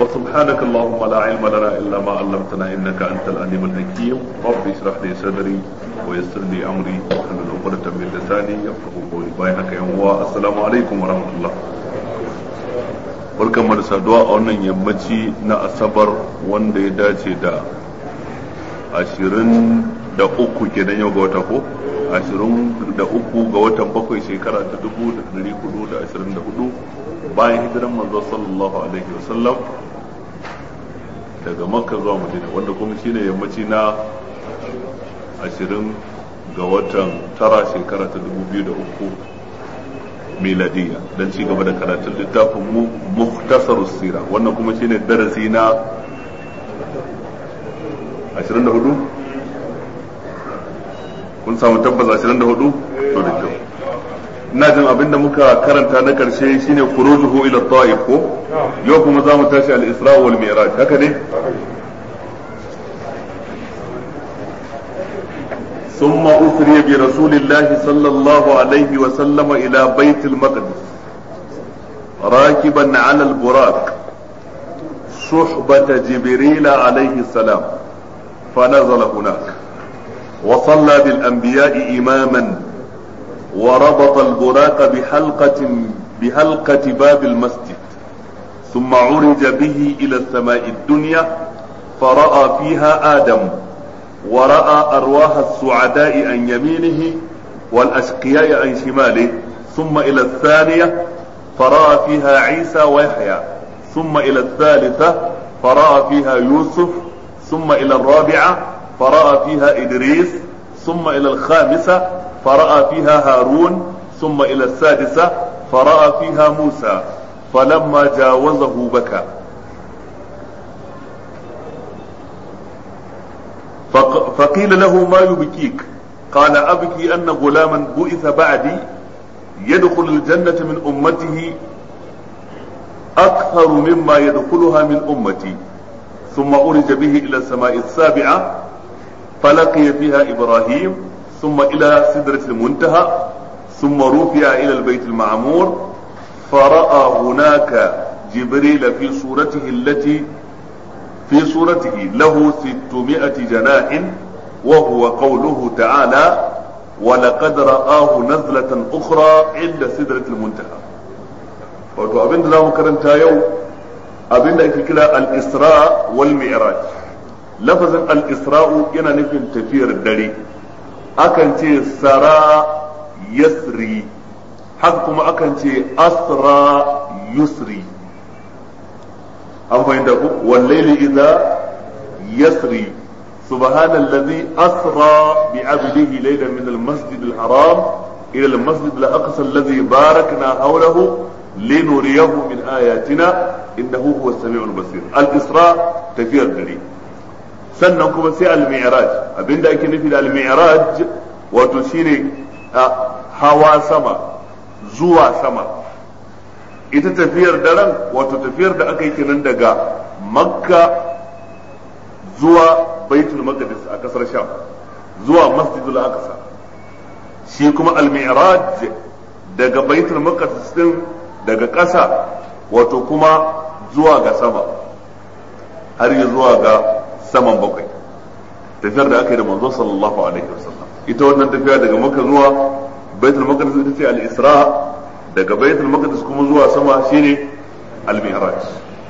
وسبحانك اللهم لا علم لنا إلا ما علمتنا إنك أنت العليم الحكيم رب اشرح لي صدري ويسر لي أمري واحلل عقدة من لساني يفقه قولي بايعك يا السلام عليكم ورحمة الله barkan mu da saduwa a wannan yammaci na asabar wanda ya dace da ashirin da uku kenan yau ga wata ko ashirin da uku ga watan bakwai shekara ta dubu da dari hudu da ashirin da hudu bayan hijiran manzo sallallahu alaihi wasallam daga makka zuwa madina wanda kuma shine yammaci na ashirin ga watan tara shekara ta dubu biyu da uku miladiya don ci gaba da karatun littafin mu muhtasar sira wannan kuma shine darasi na 24 kun samu tabbas 24 to da kyau ina jin abinda muka karanta na karshe shine khurujuhu ila ta'if ko yau kuma za mu tashi al-isra wal mi'raj haka ne ثم أسري برسول الله صلى الله عليه وسلم إلى بيت المقدس راكبا على البراق صحبة جبريل عليه السلام فنزل هناك وصلى بالأنبياء إماما وربط البراق بحلقة بحلقة باب المسجد ثم عرج به إلى السماء الدنيا فرأى فيها آدم ورأى أرواح السعداء عن يمينه والأشقياء عن شماله ثم إلى الثانية فرأى فيها عيسى ويحيى ثم إلى الثالثة فرأى فيها يوسف ثم إلى الرابعة فرأى فيها إدريس ثم إلى الخامسة فرأى فيها هارون ثم إلى السادسة فرأى فيها موسى فلما جاوزه بكى فقيل له ما يبكيك قال أبكي أن غلاما بعث بعدي يدخل الجنة من أمته أكثر مما يدخلها من أمتي ثم أرج به إلى السماء السابعة فلقي فيها إبراهيم ثم إلى سدرة المنتهى ثم رفع إلى البيت المعمور فرأى هناك جبريل في صورته التي في صورته له ستمائة جناح وهو قوله تعالى ولقد رآه نزلة أخرى عند سدرة المنتهى wato abin da za mu karanta yau abin da ake kira al-isra wal mi'raj lafazin al-isra'u yana nufin tafiyar dare akan ce sara yasri haka kuma akan ce asra yusri an fahimta ku wallaili idza yasri سبحان الذي أسرى بعبده ليلا من المسجد الحرام إلى المسجد الأقصى الذي باركنا حوله لنريه من آياتنا إنه هو السميع البصير الإسراء تفير دري sannan kuma sai al-mi'raj abinda ake nufi da al-mi'raj wato shine hawa sama zuwa sama ita tafiyar daren wato tafiyar da aka yi kenan daga makka zuwa baitul maqdis a kasar sham zuwa masjidul aqsa shi kuma al-mi'raj daga baitul maqdis din daga ƙasa wato kuma zuwa ga sama har yi zuwa ga saman bakwai tafiyar da aka yi da manzo sallallahu alaihi wasallam ita wannan tafiya daga makka zuwa baitul maqdis ita ce al-isra daga baitul maqdis kuma zuwa sama shine al-mi'raj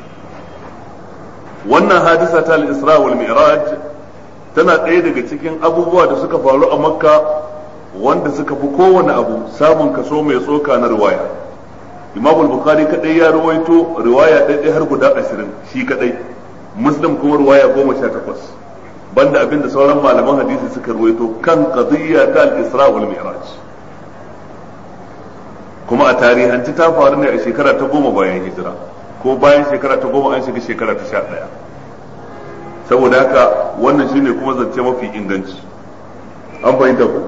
wannan hadisa ta al-isra wal mi'raj tana ɗaya daga cikin abubuwa da suka faru a makka wanda suka fi kowane abu samun kaso mai tsoka na riwaya imam al-bukhari kadai ya rawaito riwaya ɗaya har guda ashirin shi kadai muslim kuma riwaya goma sha takwas banda abinda sauran malaman hadisi suka rawaito kan qadiyya ta al-isra wal mi'raj kuma a tarihanci ta faru ne a shekara ta goma bayan hijira ko bayan shekara ta goma an shiga shekara ta sha ɗaya saboda haka wannan shine kuma zance mafi inganci an fahimta ku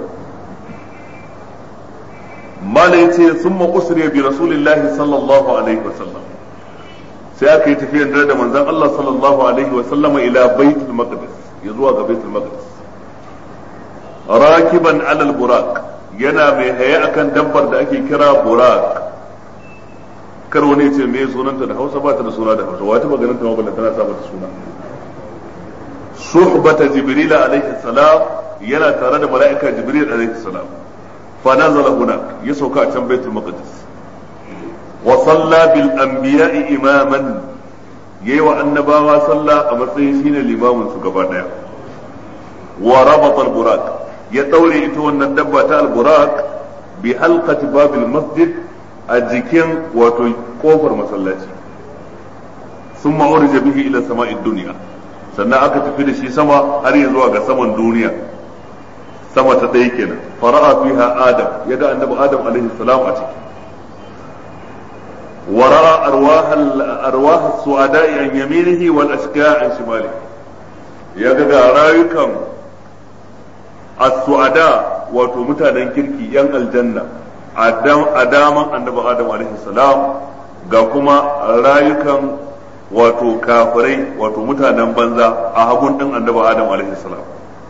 mala yace summa usriya bi rasulillahi sallallahu alaihi wasallam sai aka yi tafiyar dare da manzon Allah sallallahu alaihi wasallama ila baitul maqdis ya zuwa ga baitul maqdis rakiban alal buraq yana mai haye akan dabbar da ake kira buraq kar wani ya ce me sunanta da Hausa ba ta da suna da Hausa wata maganin ta maballa tana sa mata suna suhbata jibril alaihi salam yana tare da mala'ika jibril alaihi salam fa nazala huna ya sauka a can baitul maqdis wa salla bil anbiya'i imaman yayi wa annabawa sallah a matsayin shine limamin su gaba daya wa rabata al buraq ya daure ita wannan dabba ta al buraq bi halqati babil masjid a jikin wato kofar masallaci sun ma'urija bihi ila sama'id duniya sannan aka tafi da shi sama har ya zuwa ga saman duniya sama ta ɗaya kenan fara'a fiha adam ya ga annabi adam alaihi salam a ciki ورأى أرواح أرواح السعداء عن يمينه والأشقياء عن شماله ya ga rayukan as-su'ada wato mutanen kirki yan aljanna a daman annabi adam alaihi salam ga kuma rayukan wato kafirai wato mutanen banza a hagun din annabi adam alaihi salam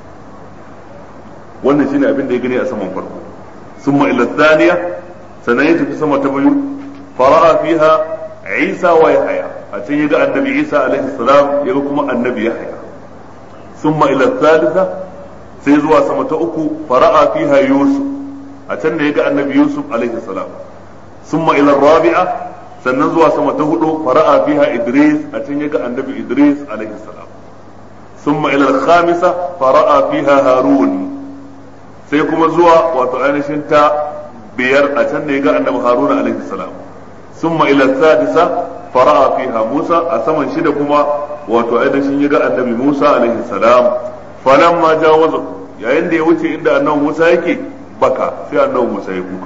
wannan shine abin da ya gani a saman farko summa ila thaniya sannan ya tafi sama ta biyu fara'a fiha isa wa yahya a can ya ga annabi isa alaihi salam ya ga kuma annabi yahya summa ila thalitha sai zuwa sama ta uku fara'a fiha yusuf a can da ya ga annabi yusuf alaihi salam summa ila rabi'a sannan zuwa sama ta hudu fara'a fiha idris a can ya ga annabi idris alaihi salam summa ila khamisa fara'a fiha harun sai kuma zuwa wato ainihin ta biyar a can da ya ga annabi harun alaihi salam summa ila sadisa fara'a fiha musa a saman shida kuma wato ainihin ya ga annabi musa alaihi salam falamma jawaza yayin da ya wuce inda annabi musa yake baka sai annabi Musa ya kuka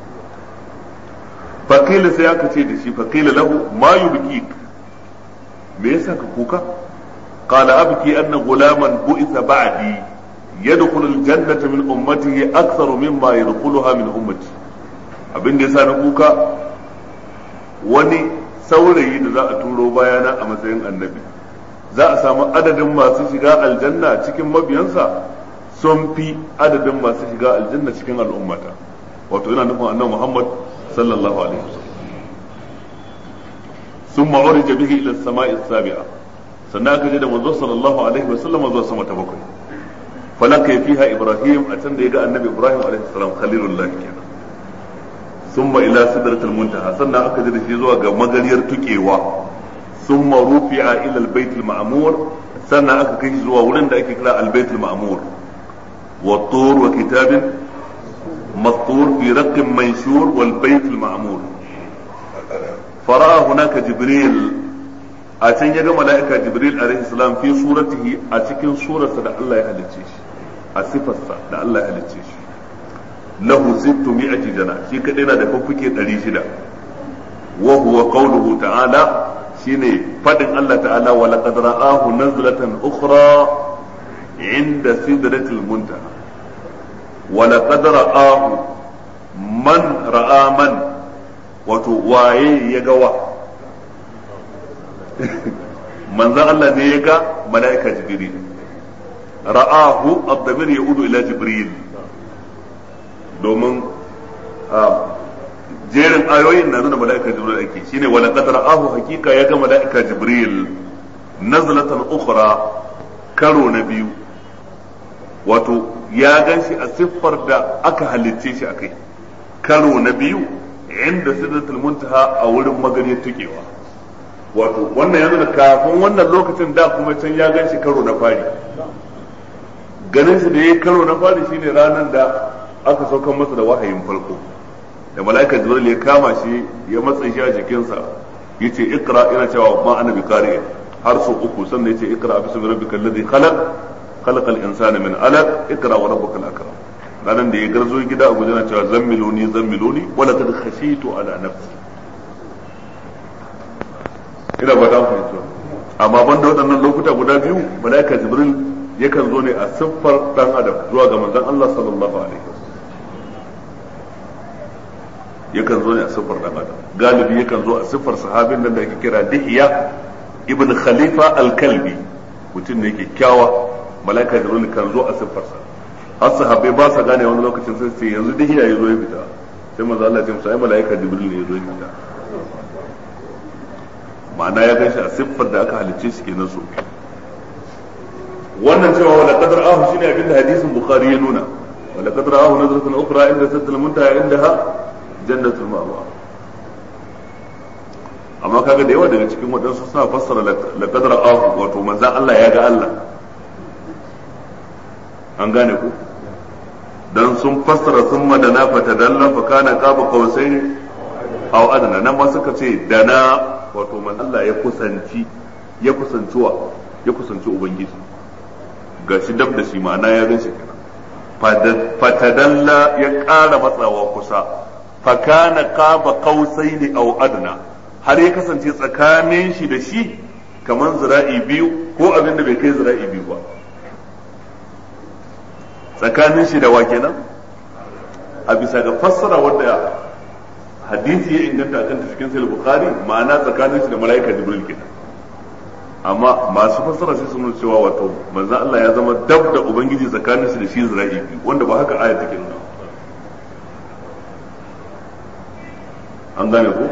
faqila sai aka ce da shi faqila lahu ma yubki me yasa ka kuka qala abki anna gulaman bu'itha ba'di yadkhulu al-jannata min ummatihi aktharu mimma yadkhuluha min ummati abin da yasa na kuka wani saurayi da za a turo bayana a matsayin annabi za a samu adadin masu shiga aljanna cikin mabiyansa sun fi adadin masu shiga aljanna cikin al'ummata wato yana nufin annabi Muhammad sallallahu alaihi wasallam summa urija bihi ila as-sama'i as-sabi'a sannan aka je da manzo sallallahu alaihi wasallam zuwa sama ta bakwai falaka fiha ibrahim a can da ya ga annabi ibrahim alaihi salam khalilullah kenan summa ila sidratil muntaha sannan aka je da shi zuwa ga magariyar tukewa summa rufi'a ila al-bait al-ma'mur sannan aka kai shi zuwa wurin da ake kira al-bait al-ma'mur والطور وكتاب مسطور في رق منشور والبيت المعمور فرأى هناك جبريل أتن يجا ملائكة جبريل عليه السلام في صورته أتكن صورة دا الله يهلتشيش أصفة دا الله يهلتشيش له ستمائة جناح شي كدنا دا ففكي تريشدا وهو قوله تعالى شيني فدن الله تعالى ولقد رآه نزلة أخرى عند سدرة المنتهى ولقد رآه من رأى من وتواي يقوى من ذا الله نيقى ملائكة جبريل رآه الضمير يعود إلى جبريل domin jerin ayoyin na nuna mala'ika jibril ake shine wala qad ra'ahu hakika ya ga mala'ika jibril nazlatan ukhra karo na biyu wato ya gan shi a siffar da aka halicce shi a kai karo na biyu inda sidratul muntaha a wurin magariyar tukewa wato wannan ya nuna kafin wannan lokacin da kuma can ya gan shi karo na fari ganin shi da ya karo na fari shine ranar da aka saukan masa da wahayin farko da mala'ika jibril ya kama shi ya matsa shi a jikinsa yace ikra ina cewa ma ana bi har sau uku sannan yace ikra bismi rabbikal ladhi khalaq khalaqal insana min alaq ikra wa rabbukal akram ranan da ya garzo gida a gujana cewa zammiluni zammiluni wala kad khashitu ala nafsi ina ba ta fahimta amma banda waɗannan lokuta guda biyu malaika jibril yakan zo ne a siffar dan adam zuwa ga manzon Allah sallallahu alaihi wasallam yakan zo ne a siffar dan adam galibi yakan zo a siffar sahabin nan da ake kira dihiya ibn khalifa al-kalbi mutum ne kyakkyawa malaika jibril kan zo a siffarsa har sahabbai ba sa gane wani lokacin sai sai yanzu dihiya ya zo ya fita sai manzo Allah ya ce musu ai malaika jibril ne ya zo ya fita ma'ana ya ganshi a siffar da aka halicce shi kenan so wannan cewa wala qadar ahu shine abin da hadisin bukhari ya nuna wala qadar ahu nazratun ukhra inda saddal muntaha indaha jannatul ma'wa amma kaga da yawa daga cikin waɗansu suna fassara la qadar ahu wato manzan Allah ya ga Allah an gane ku dan sun fassara sun madana fatadalla fa kana qaba qausaini aw adna nan ma suka ce dana wato man Allah ya kusanci ya kusancuwa ya kusanci ubangiji gashi dab da shi ma'ana ya gan shi fatadalla ya ƙara matsawa kusa fa kana qaba qausaini aw adna har ya kasance tsakanin shi da shi kamar zira'i biyu ko abin da bai kai zira'i biyu ba tsakanin shi da wa kenan a bisa ga fassara wanda hadisi ya inganta kan cikin sahih bukhari ma'ana tsakanin shi da malaika jibril kenan amma masu fassara sai sun cewa wato manzo Allah ya zama dab da ubangiji tsakanin shi da shi zira'i biyu wanda ba haka aya take nuna an gane ko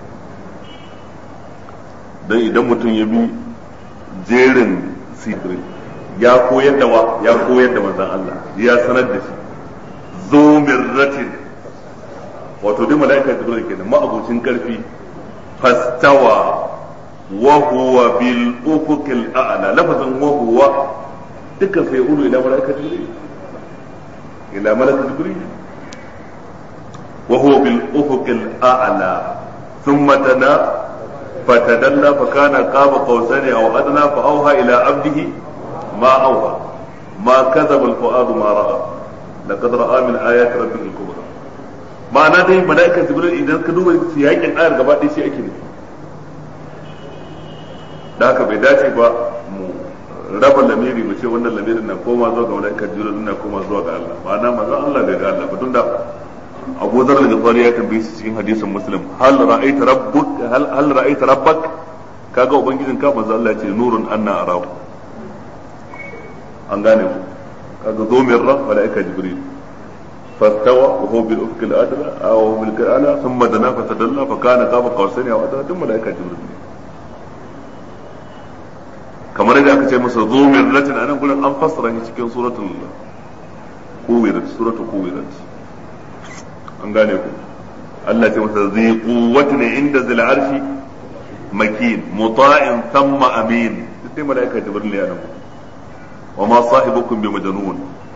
dan idan mutum ya bi jerin sirri ya koyar da wa ya koyar da manzon Allah ya sanar da shi zo mirratin wato dai mala'ika jibril kenan ma'abucin karfi fastawa wa huwa bil ufuqil a'la lafazin wa huwa dukkan sai ulu ila mala'ika jibril ila mala'ika jibril wa huwa bil ufuqil a'la thumma tana فتدلى فكان قاب قوسين او ادنى فاوحى الى عبده ما اوحى ما كذب الفؤاد ما راى لقد راى من ايات ربه الكبرى ma'ana dai mala'ikan jibril idan ka duba siyakin ayar gaba ɗaya shi ake nufi da haka bai dace ba mu raba lamiri mu ce wannan lamirin na koma zuwa ga mala'ikan jibril na koma zuwa ga Allah ma'ana manzon Allah bai ga Allah ba tunda Abu Dharr al-Ghifari ya tambaye shi cikin hadisin Muslim hal ra'aita rabbuk hal hal ra'aita rabbak kaga ubangijin ka manzo Allah ya ce nurun anna arahu an gane ku kaga zo min ra malaika jibril fastawa wa huwa bil ufq al-adla aw bil ala thumma dana fatadalla fa kana qaba qawsayn aw adla dun malaika jibril kamar yadda aka ce masa zo min ratin anan gurin an fassara shi cikin suratul kuwirat suratul kuwirat an gane ku Allah ce masa zai quwwatu ne inda zil arshi makin muta'in thumma amin sai malaika jibril ya nan wa ma sahibukum bi majnun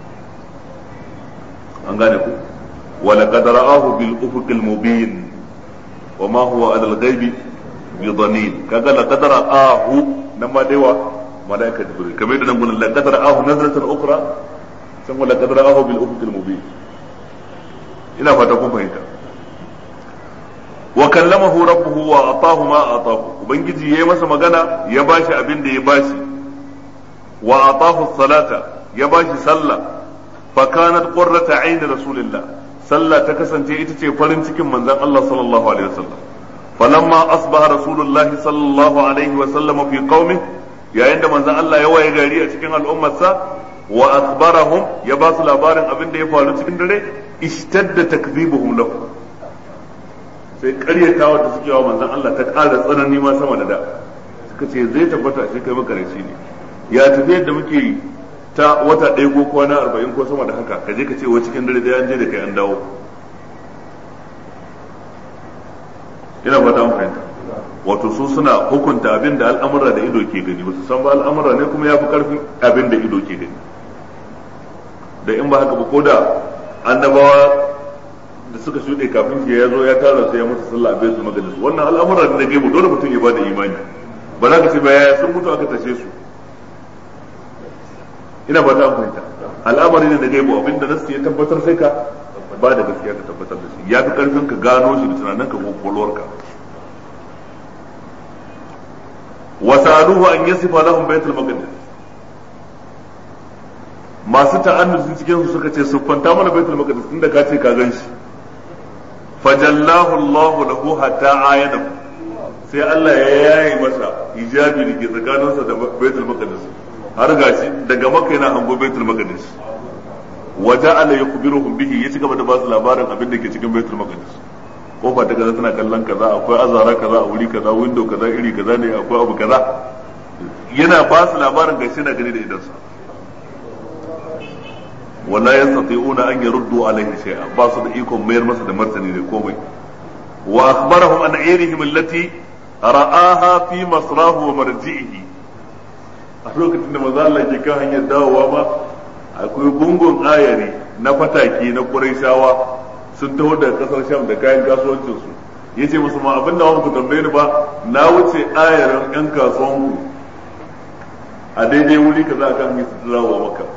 an gane ku wa laqad ra'ahu bil ufuq al mubin wa ma huwa ala al ghaibi bi dhanin kaga laqad ra'ahu nan ma dai wa malaika jibril kamar da nan gurin laqad ra'ahu nazratan ukhra san wa laqad ra'ahu bil ufuq al mubin ina fata kun fahimta wa kallamahu rabbuhu wa atahu ma atahu ubangiji yayi masa magana ya bashi abin da ya bashi wa atahu salata ya bashi sallah fa kanat qurrata ayn rasulillah sallah ta kasance ita ce farin cikin manzon Allah sallallahu alaihi wasallam falamma asbaha rasulullah sallallahu alaihi wasallam fi qaumi yayin da manzon Allah ya waye gari a cikin al'ummarsa wa akhbarahum ya ba su labarin abin da ya faru cikin dare ishtadda takzibuhum lahu sai karyatawa da suke wa manzon Allah ta ƙara tsanani ma sama da da suka ce zai tabbata shi kai makarashi ne ya tafi yadda muke ta wata ɗaya ko kwana arba'in ko sama da haka ka je ka ce wa cikin dare da an je da kai an dawo ina fata an fahimta wato su suna hukunta abin da al'amura da ido ke gani wasu san ba al'amura ne kuma ya fi karfin abin da ido ke gani da in ba haka ba ko da annabawa da suka shuɗe kafin shi ya zo ya tara sai ya mutu sallah a baitul maqdis wannan al'amura ne na gaibu dole mutum ya bada imani ba za ka ce ba yaya sun mutu aka tashe su ina ba ta fahimta al'amari ne na gaibu abinda nasu ya tabbatar sai ka ba da gaskiya ka tabbatar da shi ya fi karfin ka gano shi da tunanin ka ko kwalwarka wa sa'aluhu an yasifa lahum baitul maqdis masu ta'annusi cikin su suka ce siffanta mana baitul maqdis tunda ka ce ka gan shi fajallahu Allahu lahu hatta ayana sai Allah ya yaye masa hijabi da ke tsakaninsa da baitul maqdis har gashi daga makka yana hango baitul maqdis wa ja'ala yukhbiruhum bihi ya cigaba da ba su labarin abin da ke cikin baitul maqdis kofa ta kaza tana kallon kaza akwai azara kaza a wuri kaza window kaza iri kaza ne akwai abu kaza yana ba su labarin gashi na gani da idansa wala yastati'una an yaruddu alaihi shay'a ba su da ikon mayar masa da martani da komai wa akhbarahum an ayrihim allati ra'aha fi masrahu wa marji'ihi a lokacin da maza Allah ke kan hanyar dawowa ma akwai gungun ayari na fataki na Qurayshawa sun taho daga kasar Sham da kayan kasuwancin su yace musu ma abin da ku tambaye ni ba na wuce ayarin yan kasuwan ku a daidai wuri kaza kan yi su dawowa maka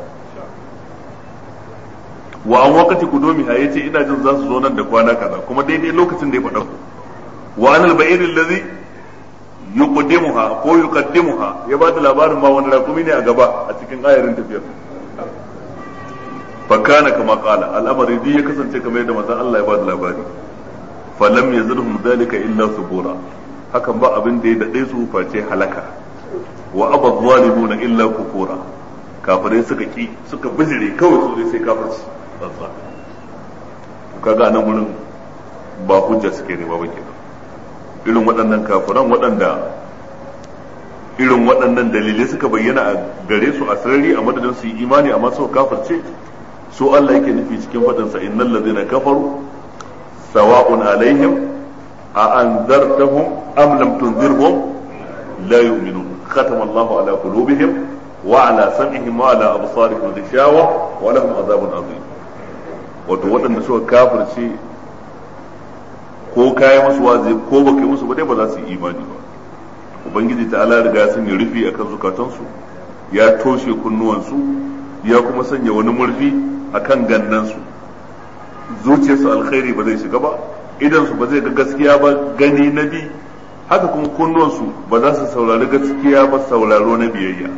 wa an wakati kudomi ha yace ina jin za su zo nan da kwana kaza kuma daidai lokacin da ya faɗa wa anal ba'ir allazi yuqaddimuha ko yuqaddimuha ya ba da labarin ma wani rakumi ne a gaba a cikin ayarin tafiyar fa kana kama qala al'amari bi ya kasance kamar yadda manzon Allah ya ba da labari fa lam yazidhum dhalika illa subura hakan ba abin da ya dade su face halaka wa abad zalimuna illa kufura kafirai suka ki suka bijire kawai su sai kafirci tsantsa kaga nan gurin ba hujja suke ne ba kenan irin waɗannan kafiran waɗanda irin waɗannan dalilai suka bayyana a gare su a sarari a madadin su yi imani amma su kafirce su Allah yake nufi cikin faɗinsa innal ladzina kafaru sawa'un alaihim a anzartahum am lam tunzirhum la yu'minun khatama Allahu ala qulubihim wa ala sam'ihim wa ala absarihim ghishawa wa lahum azabun azim wato waɗanda suka kafirce ko kayi musu wazi ko baka yi musu ba dai ba za su yi imani ba ubangiji ta ala riga sun yi rufi akan zukatansu ya toshe kunnuwansu ya kuma sanya wani murfi akan gannansu zuciyarsu alkhairi ba zai shiga ba idan su ba zai ga gaskiya ba gani na bi haka kuma kunnuwansu ba za su saurari gaskiya ba sauraro na biyayya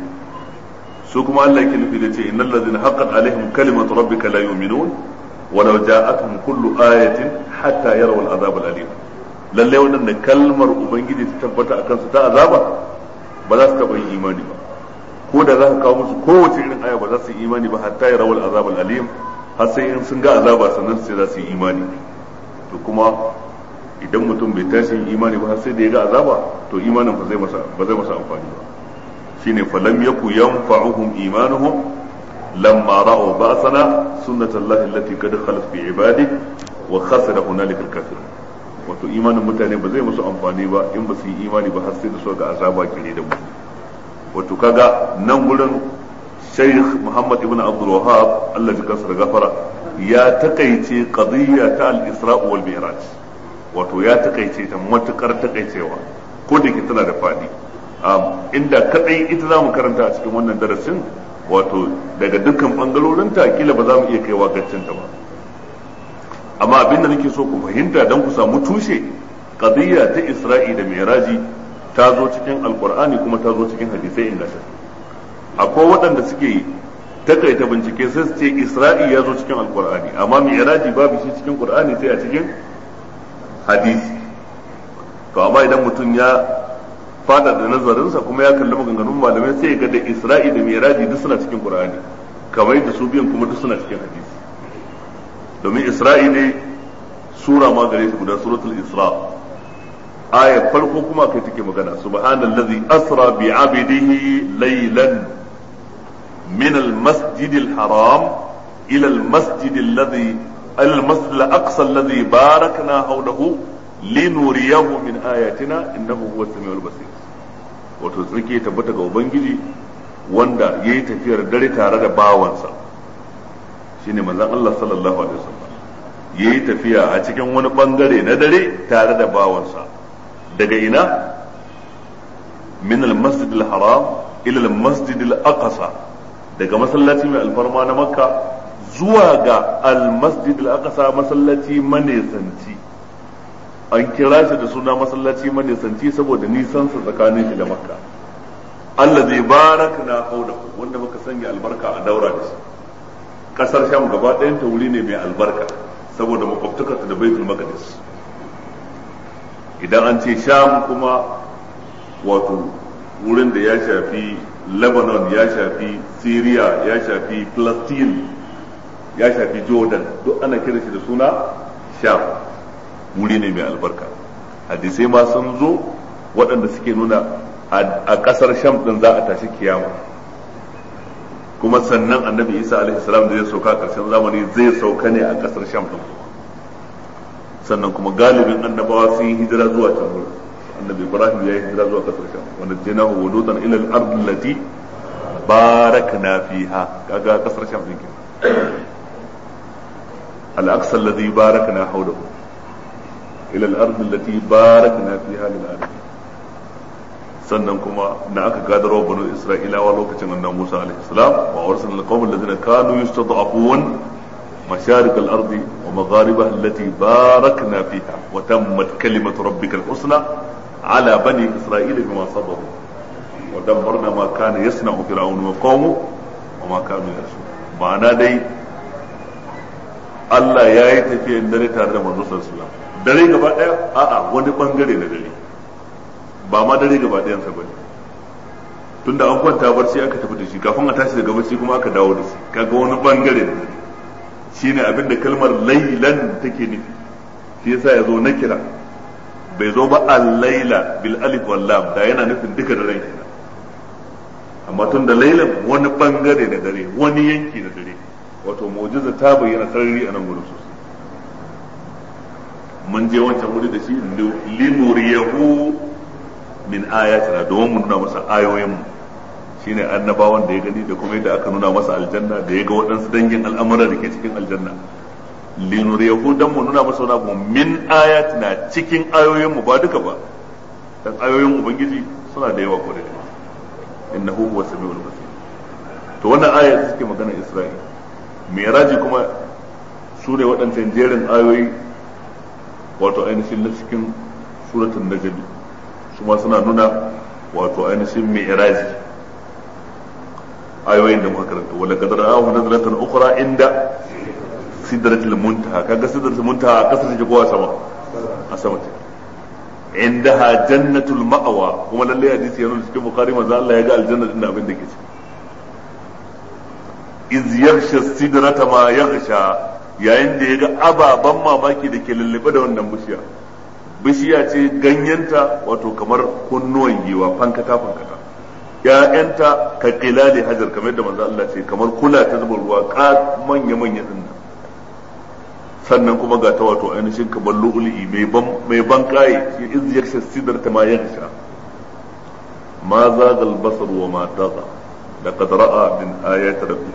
su kuma Allah yake nufi da ce innal ladzina haqqat alaihim kalimatu rabbika la yu'minun ولو جاءتهم كل آية حتى يروا العذاب الأليم lalle waɗanda kalmar ubangiji ta tabbata a kansu ta azaba ba za su taɓa yin imani ba ko da za ka kawo musu kowace irin aya ba za su yi imani ba hatta ya rawal azab alim har sai in sun ga azaba sannan sai za su yi imani to kuma idan mutum bai tashi yin imani ba har sai da ya ga azaba to imanin ba zai masa ba zai masa amfani ba shine falam yaku yanfa'uhum imanuhum لما رأوا بأسنا سنة الله التي قد خلت في عباده وخسر هنالك الكافرون wato imanin mutane ba zai musu amfani ba in ba su yi imani ba har sai da su ga azaba kire da mu wato kaga nan gurin Sheikh Muhammad ibn Abdul Wahhab Allah ya kasar gafara ya takaice qadiyya ta al-Isra wal Mi'raj wato ya takaice ta matukar takaicewa ko da ke tana da fadi inda kadai ita zamu karanta a cikin wannan darasin wato daga dukkan bangarorinta kila ba za mu iya kaiwa gaccinta ba amma abinda nake so ku fahimta don ku samu tushe qadiyya ta isra'i da mi'raji ta zo cikin alqur'ani kuma ta zo cikin hadisai inganta akwai waɗanda suke takaita bincike sai su ce isra'i ya zo cikin alqur'ani amma mi'raji babu shi cikin qur'ani sai a cikin hadisi to amma idan mutum ya fada da nazarinsa kuma ya kalli maganganun malamai sai ga da isra'i da miraji duk suna cikin qur'ani kamar da su biyan kuma duk suna cikin hadisi domin isra'i ne sura ma gare su guda suratul isra aya farko kuma kai take magana subhanallazi asra bi abidihi laylan min al-masjid al-haram ila al-masjid alladhi al-masjid al-aqsa alladhi barakna hawlahu linuriyahu min ayatina innahu huwa samiul basir wato tsarki tabbata ga ubangiji wanda yayi tafiyar dare tare da bawansa shine manzon Allah sallallahu alaihi wasallam yayi tafiya a cikin wani bangare na dare tare da bawansa daga ina min al-masjid al-haram ila al-masjid al-aqsa daga masallaci mai alfarma na makka zuwa ga al-masjid al-aqsa masallaci manesanci an kira shi da suna masallaci manisanci saboda nisansa tsakanin shi da makka Allah zai baraka na hauda wanda muka sanya albarka a daura da shi kasar sham gaba ɗayan ta wuri ne mai albarka saboda makwabtakarta da baitul maqdis idan an ce sham kuma wato wurin da ya shafi lebanon ya shafi syria ya shafi palestine ya shafi jordan duk ana kira shi da suna sham wuri ne mai albarka hadisai ma sun zo waɗanda suke nuna a ƙasar sham ɗin za a tashi kiyama kuma sannan annabi isa alaihi salam da zai sauka ƙarshen zamani zai sauka ne a ƙasar sham ɗin sannan kuma galibin annabawa sun yi hijira zuwa can wurin annabi ibrahim ya yi hijira zuwa ƙasar sham wanda jinahu wududan ila al-ard allati barakna fiha kaga ƙasar sham ɗin kenan al-aqsa alladhi barakna hawlahu ila al-ard allati barakna fiha lil alamin sannan kuma na aka gadarwa banu isra'ilawa lokacin annabi Musa alaihi salam wa arsalna alqawma alladhina kanu yustad'afun masharik al-ardi wa magharibaha allati barakna fiha wa tammat kalimatu rabbika al-husna ala bani isra'ila bima sabaru wa dammarna ma kana yasna'u fir'aun wa qawmu wa ma kanu yasun ma'ana dai Allah ya yi tafiyan dare tare da manzo sallallahu alaihi wasallam dare gaba daya a'a wani bangare na dare ba ma dare gaba ɗayansa ba ne tunda an kwanta barci aka tafi da shi kafin a tashi daga barci kuma aka dawo da shi kaga wani bangare da dare shine abin da kalmar lailan take nufi shi yasa ya zo na kira bai zo ba al-laila bil alif wal lam da yana nufin duka daren kenan amma tun da lailan wani bangare na dare wani yanki na dare wato mu'jiza ta bayyana sarari a nan gurin sosai mun je wancan wuri da shi linuriyahu min ayatina domin mu nuna masa ayoyin mu shine annabawan da ya gani da kuma yadda aka nuna masa aljanna da ya ga waɗansu dangin al'amura da ke cikin aljanna linuriyahu dan mu nuna masa wani abu min ayatina cikin ayoyin mu ba duka ba dan ayoyin ubangiji suna da yawa kwarai da innahu huwa samiul basir to wannan aya da suke magana Isra'il mi'raji kuma su ne waɗancan jerin ayoyi wato ainihin na cikin suratul najm su ma suna nuna wato ainihin mi'raji ayoyin da muka karanta wala qad ra'ahu nazlatan ukhra inda sidratul muntaha kaga sidratul muntaha a kasar take kowa sama a sama ce indaha jannatul ma'awa kuma lalle hadisi yana cikin bukhari manzo Allah ya ga aljanna din abin da ke ciki iz yaghsha sidrata ma yaghsha yayin da ya ga ababan mamaki da ke lullube da wannan bishiya bishiya ce ganyenta wato kamar kunnuwan giwa fankata fankata ya'yanta ka qilali hajar kamar da manzo Allah ce kamar kula ta zuba ruwa ka manya manya din nan sannan kuma ga ta wato ainihin kamar lu'lu'i mai ban mai ban kai shi iz yaksha sidrata ma yaksha ma zaga al-basar wa ma taqa laqad ra'a min ayati rabbih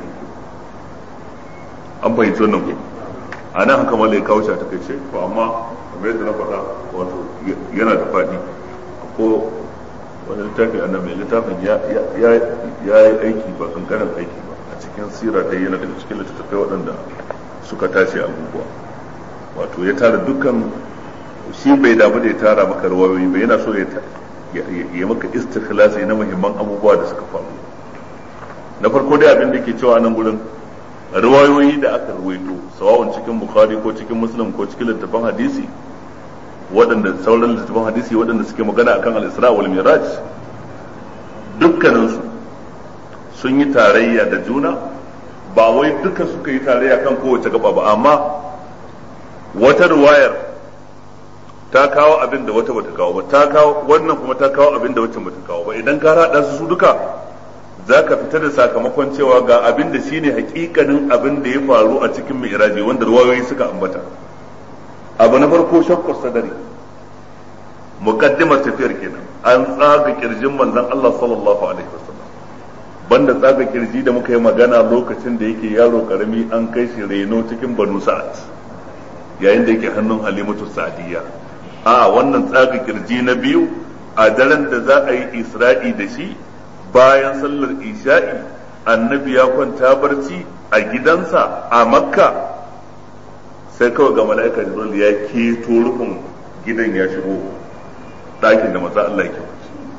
an fahimci wannan ko a nan haka malai kawo shi a takaice to amma kamar yadda na faɗa wato yana da faɗi ko wani littafi a nan mai littafin ya yi aiki ba kankanin aiki ba a cikin sira dai yana daga cikin littattafai waɗanda suka tace abubuwa wato ya tara dukkan shi bai damu da ya tara maka rawayoyi ba yana so ya ya maka istikhlasi na muhimman abubuwa da suka faru na farko dai abin da ke cewa nan gurin riwayoyi da aka ruwaito sawa'un cikin bukhari ko cikin muslim ko cikin littafin hadisi waɗanda sauran littafin hadisi waɗanda suke magana akan al-isra wal miraj dukkaninsu sun yi tarayya da juna ba wai duka suka yi tarayya kan kowace gaba ba amma wata riwayar ta kawo abin da wata bata kawo ba ta kawo wannan kuma ta kawo abin da wacce bata kawo ba idan ka haɗa su duka za ka fita da sakamakon cewa ga abin da shine hakikanin abin da ya faru a cikin mi'raji wanda ruwayoyi suka ambata abu na farko shakkar sadari muqaddimar tafiyar kenan an tsaga kirjin manzon Allah sallallahu alaihi wasallam banda tsaga kirji da muka yi magana lokacin da yake yaro karami an kai shi reno cikin banu sa'ad yayin da yake hannun halimatu sa'diyya a wannan tsaga kirji na biyu a daren da za a yi isra'i da shi bayan sallar isha'i annabi ya kwanta barci a gidansa a makka sai kawai ga mala'ika jibril ya keto rufin gidan ya shigo ɗakin da maza Allah ke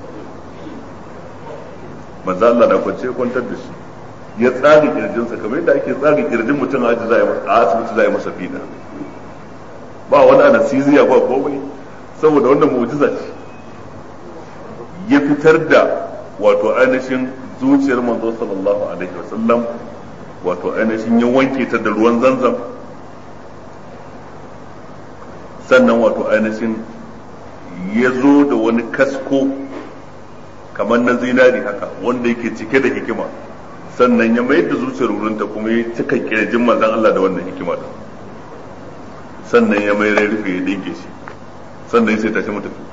maza Allah na kwance kwantar da shi ya tsari kirjinsa kamar yadda ake tsari kirjin mutum a asibiti za a yi masa fida ba wani anasiziya ba komai saboda wannan mu'jiza ce ya fitar da wato ainihin zuciyar manzo sallallahu alaihi wasallam wato ainihin ya wanke ta da ruwan zanzam sannan wato ainihin ya zo da wani kasko kamar na zinari haka wanda yake cike da hikima sannan ya mayar da zuciyar wurinta kuma ya cika kirjin manzon Allah da wannan hikima da sannan ya mayar ya rufe ya dinke shi sannan ya sai tashi mu tafi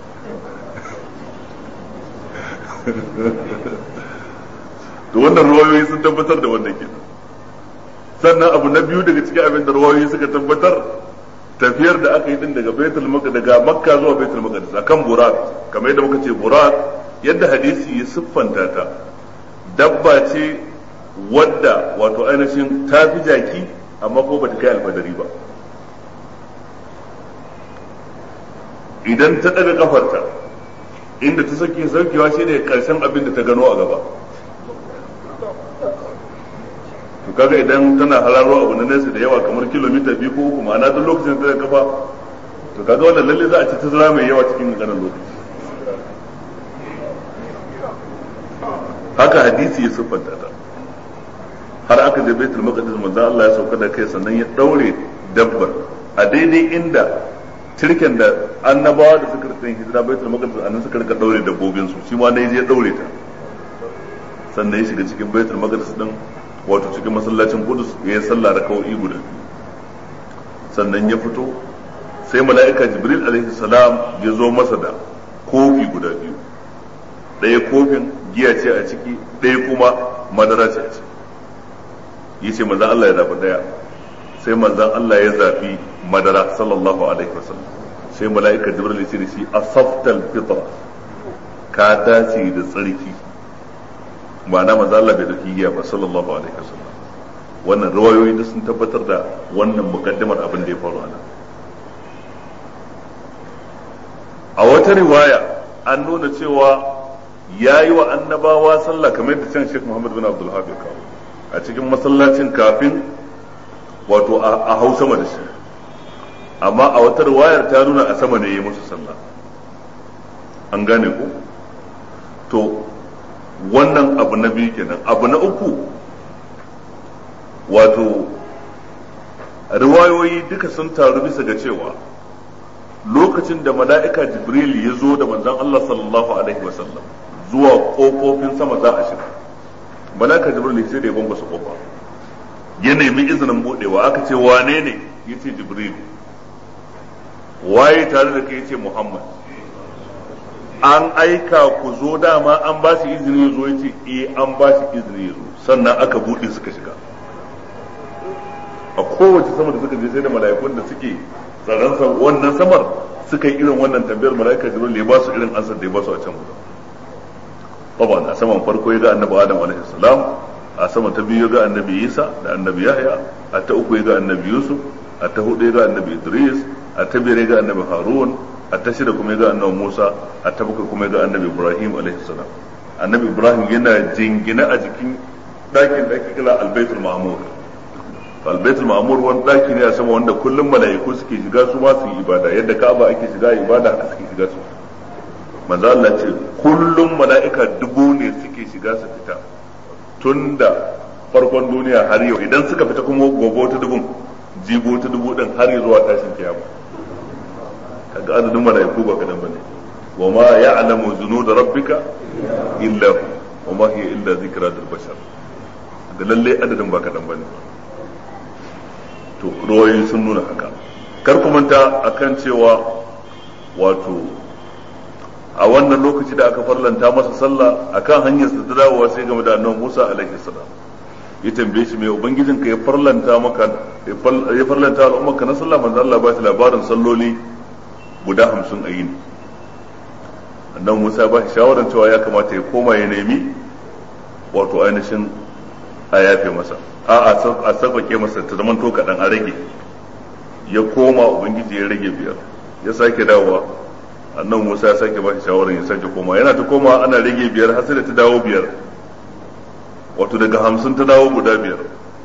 to wannan ruwayoyi sun tabbatar da wannan kenan sannan abu na biyu daga cikin abin da ruwayoyi suka tabbatar tafiyar da aka yi din daga baitul maqdis daga makka zuwa baitul maqdis akan burat kamar yadda muka ce burat yadda hadisi ya siffanta ta dabba ce wadda wato ainihin ta fi jaki amma ko bata kai alfadari ba idan ta daga kafarta inda ta sake saukewa shine karshen abin da ta gano a gaba to kaga idan tana hararo abu na nesa da yawa kamar kilomita biyu ko uku ma'ana duk lokacin da ta kafa to kaga wannan lalle za a ci tazara mai yawa cikin ganin lokaci haka hadisi ya siffanta ta har aka je baitul maqdis manzo Allah ya sauka da kai sannan ya daure dabbar a daidai inda tirken da annabawa da suka rika hijira baitul maqdis annan suka rika daure dabbobin su shi ma ne ya daure ta sannan ya shiga cikin baitul maqdis din wato cikin masallacin Qudus ya yi sallah raka'o'i guda sannan ya fito sai mala'ika Jibril alaihi salam ya zo masa da kofi guda biyu ɗaya kofin giya ce a ciki ɗaya kuma madara ce a ciki yace manzon Allah ya zaɓi ɗaya sai manzon Allah ya zaɓi madara sallallahu alaihi wasallam sai mala'ika Jibril ya ce da shi asaftal fitra ka dace da tsarki ma'ana manzo Allah bai dauki giya ba sallallahu alaihi wasallam wannan riwayoyi da sun tabbatar da wannan mukaddimar abin da ya faru ana a wata riwaya an nuna cewa ya yi wa annabawa sallah kamar da can Sheikh Muhammad bin Abdul Habib kawo a cikin masallacin kafin wato a hau sama da shi amma a wata riwayar ta nuna a sama ne ya yi musu sallah an gane ku to wannan abu na biyu kenan abu na uku wato riwayoyi duka sun taru bisa ga cewa lokacin da mala'ika jibril ya zo da manzon Allah sallallahu alaihi wasallam zuwa kofofin sama za a shiga mala'ika jibril sai da ya bambasa kofa ya nemi izinin budewa aka ce wane ne yace jibril waye tare da kai yace muhammad an aika ku zo dama an ba shi izini ya zo ya ce eh an ba shi izini ya zo sannan aka buɗe suka shiga a kowace sama da suka je sai da mala'ikun da suke tsaron wannan samar suka yi irin wannan tambayar mala'ika jibril ya ba su irin ansar da ya ba su a can gudu Baba a saman farko ya ga annabi adam alaihi salam a sama ta biyu ya ga annabi isa da annabi yahya a ta uku ya ga annabi yusuf a ta hudu ya ga annabi idris a ta biyar ya ga annabi harun a ta shida kuma ya ga annabi Musa a ta bakwai kuma ya ga annabi Ibrahim alaihi salam annabi Ibrahim yana jingina a jikin ɗakin da ake kira albaitul ma'mur albaitul ma'mur wani ɗaki ne a sama wanda kullum mala'iku suke shiga su ma su yi ibada yadda Ka'aba ake shiga ibada haka suke shiga su manzo Allah ce kullum mala'ika dubu ne suke shiga su fita tun da farkon duniya har yau idan suka fita kuma gobe ta dubun jibo ta dubu din har zuwa tashin kiyama kaga adadin malaiku ba kadan bane wa ma ya'lamu junud rabbika illa hu wa ma hiya illa zikra lil bashar da lalle adadin ba kadan bane to ruwayoyi sun nuna haka kar ku manta akan cewa wato a wannan lokaci da aka farlanta masa sallah akan hanyar sa ta dawowa sai game da annabi Musa alaihi salam ya tambaye shi mai ubangijin ka ya farlanta maka ya farlanta al'ummar ka na sallah manzo Allah ba shi labarin salloli guda hamsin a yini annan musa ba shi shawarar cewa ya kamata ya koma ya nemi wato ainihin a yafe masa a a sauƙaƙe masa ta zaman to kaɗan a rage ya koma ubangiji ya rage biyar ya sake dawowa annan musa ya sake ba shi shawarar ya sake koma yana ta koma ana rage biyar har sai da ta dawo biyar wato daga hamsin ta dawo guda biyar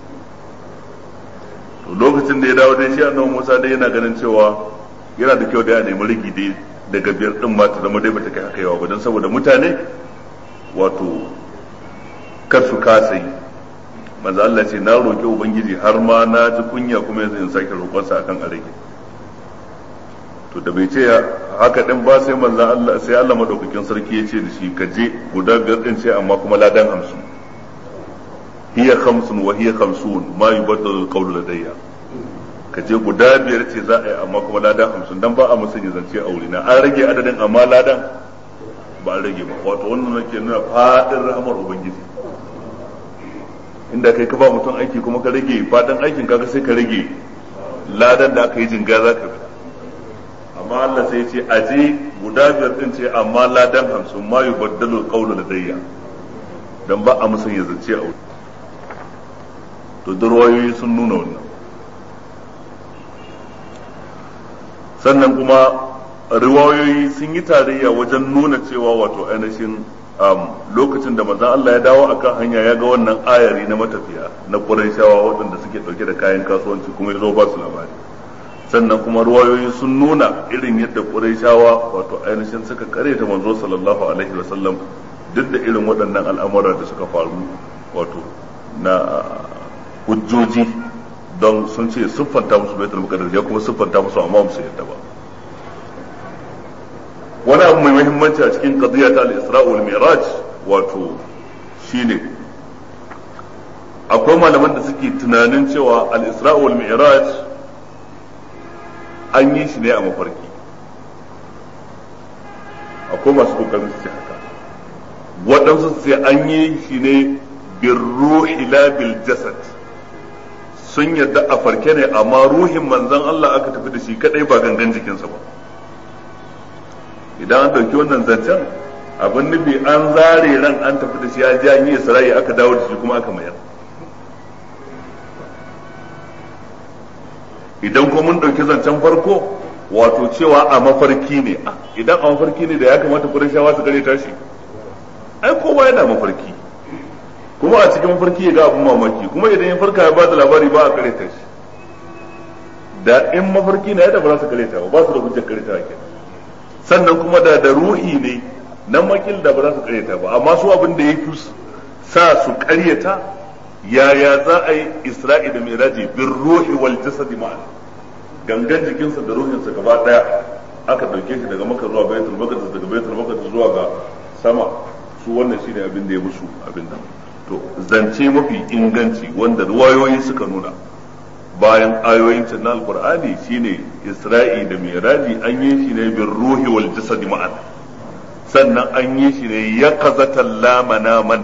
to lokacin da ya dawo dai shi annabi musa dai yana ganin cewa yana da kyau da ya nemi rigi dai daga biyar din ma ta zama dai bata kai haka yawa ba don saboda mutane wato kar su kasa yi manzo Allah ce na roƙi ubangiji har ma na ji kunya kuma yanzu in sake roƙonsa akan a rage to da bai ce haka din ba sai manzo Allah sai Allah madaukakin sarki ya ce da shi ka je guda biyar din ce amma kuma ladan hamsin hiya khamsun wa hiya khamsun ma yubaddalu alqawlu ladayya ka je guda biyar ce za a yi amma kuma ladan hamsin dan ba a musanya zance a wurina an rage adadin amma ladan ba an rage ba wato wannan nake nuna fadin rahamar ubangiji inda kai ka ba mutum aiki kuma ka rage fadin aikin kaga sai ka rage ladan da aka yi jinga za ka fita amma Allah sai ce aje guda biyar din ce amma ladan hamsin ma yubaddalu alqawlu ladayya dan ba a musanya zance a wuri to durwayoyi sun nuna wannan sannan kuma riwayoyi sun yi tarayya wajen nuna cewa wato ainihin lokacin da manzon Allah ya dawo akan hanya ya ga wannan ayari na matafiya na Qurayshawa waɗanda suke ɗauke da kayan kasuwanci kuma ya zo ba su labari sannan kuma riwayoyi sun nuna irin yadda Qurayshawa wato ainihin suka ta manzo sallallahu alaihi wa sallam duk da irin waɗannan al'amura da suka faru wato na hujjoji don sun ce siffanta musu baitul muqaddas ya kuma siffanta musu amma musu yadda ba wani abu mai muhimmanci a cikin qadiyya ta al-isra wal mi'raj wato shine akwai malaman da suke tunanin cewa al-isra wal mi'raj an yi shi ne a mafarki akwai masu kokarin su ce haka waɗansu su ce an yi shi ne bin ruhi la bil jasad sun yadda a farke ne amma ruhin manzon Allah aka tafi da shi kadai ba gangan jikinsa ba idan an dauki wannan zancen abin nufi an zare ran an tafi da shi ya ji an yi isra'i aka dawo da shi kuma aka mayar idan kuma mun dauki zancen farko wato cewa a mafarki ne idan a mafarki ne da ya kamata kurashawa su gare tashi ai kowa yana mafarki kuma a cikin mafarki ya ga abin mamaki kuma idan ya farka ya bada labari ba a kareta shi da in mafarki na yadda ba za su kareta ba ba su da hujjar kareta ke sannan kuma da da ruhi ne nan makil da ba za su kareta ba amma su abin da ya fi sa su karyata yaya za a yi isra'i da miraji bin ruhi wal jasadi ma'an gangan jikinsa da ruhinsa gaba daya aka dauke shi daga maka zuwa baitul maqdis daga baitul maqdis zuwa ga sama su wannan shine abin da ya musu abin nan to zance mafi inganci wanda ruwayoyi suka nuna bayan ayoyin can na alqur'ani shine isra'i da miraji an yi shi ne bin ruhi wal jasadi ma'an sannan an yi shi ne ya kazatan lamanaman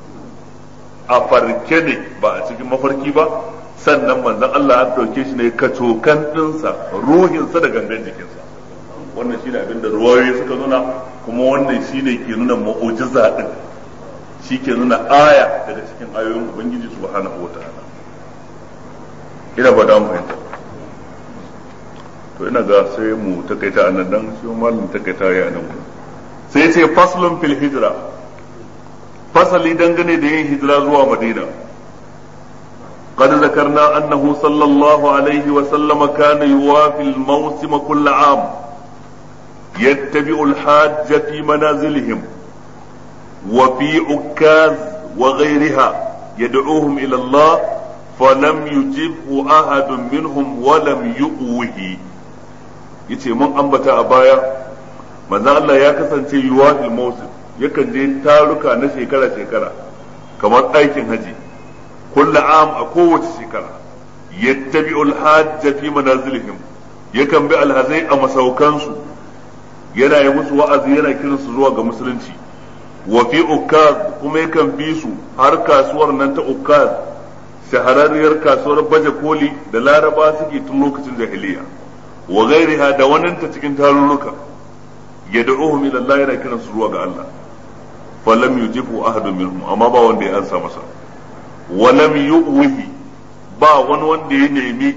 a farke ne ba a cikin mafarki ba sannan manzon Allah an ɗauke shi ne kacokan ɗinsa ruhinsa da gangan jikinsa wannan shine abin da ruwayoyi suka nuna kuma wannan shine ke nuna mu'ujiza din shi ke nuna aya daga cikin ayoyin ubangiji subhanahu wa ta'ala ina ba da fahimta to ina ga sai mu takaita a nan dan shi malamin takaita ya nan sai ce faslun fil hijra fasali dangane da yin hijira zuwa madina قد ذكرنا أنه صلى الله عليه وسلم كان يوافي الموسم كل عام يتبع الحاج في منازلهم وفي عكاز وغيرها يدعوهم إلى الله فلم يجبه أحد منهم ولم يؤوه yace mun ambata a baya manzo Allah ya kasance yuwafil mawsim yakan je taruka na shekara shekara kamar aikin haji kullu am a kowace shekara yattabi'ul hajj fi manazilihim yakan bi alhazai a masaukansu yana yi musu wa'azi yana kiransu zuwa ga musulunci wa fi ukaz kuma yakan bi su har kasuwar nan ta ukaz shahararriyar kasuwar baje koli da laraba suke tun lokacin jahiliya wa gairiha da waninta cikin tarurruka yad'uhum ila Allah yana kiransu zuwa ga Allah falam yujibu ahadun minhum amma ba wanda ya ansa masa wa lam yu'wihi ba wani wanda ya nemi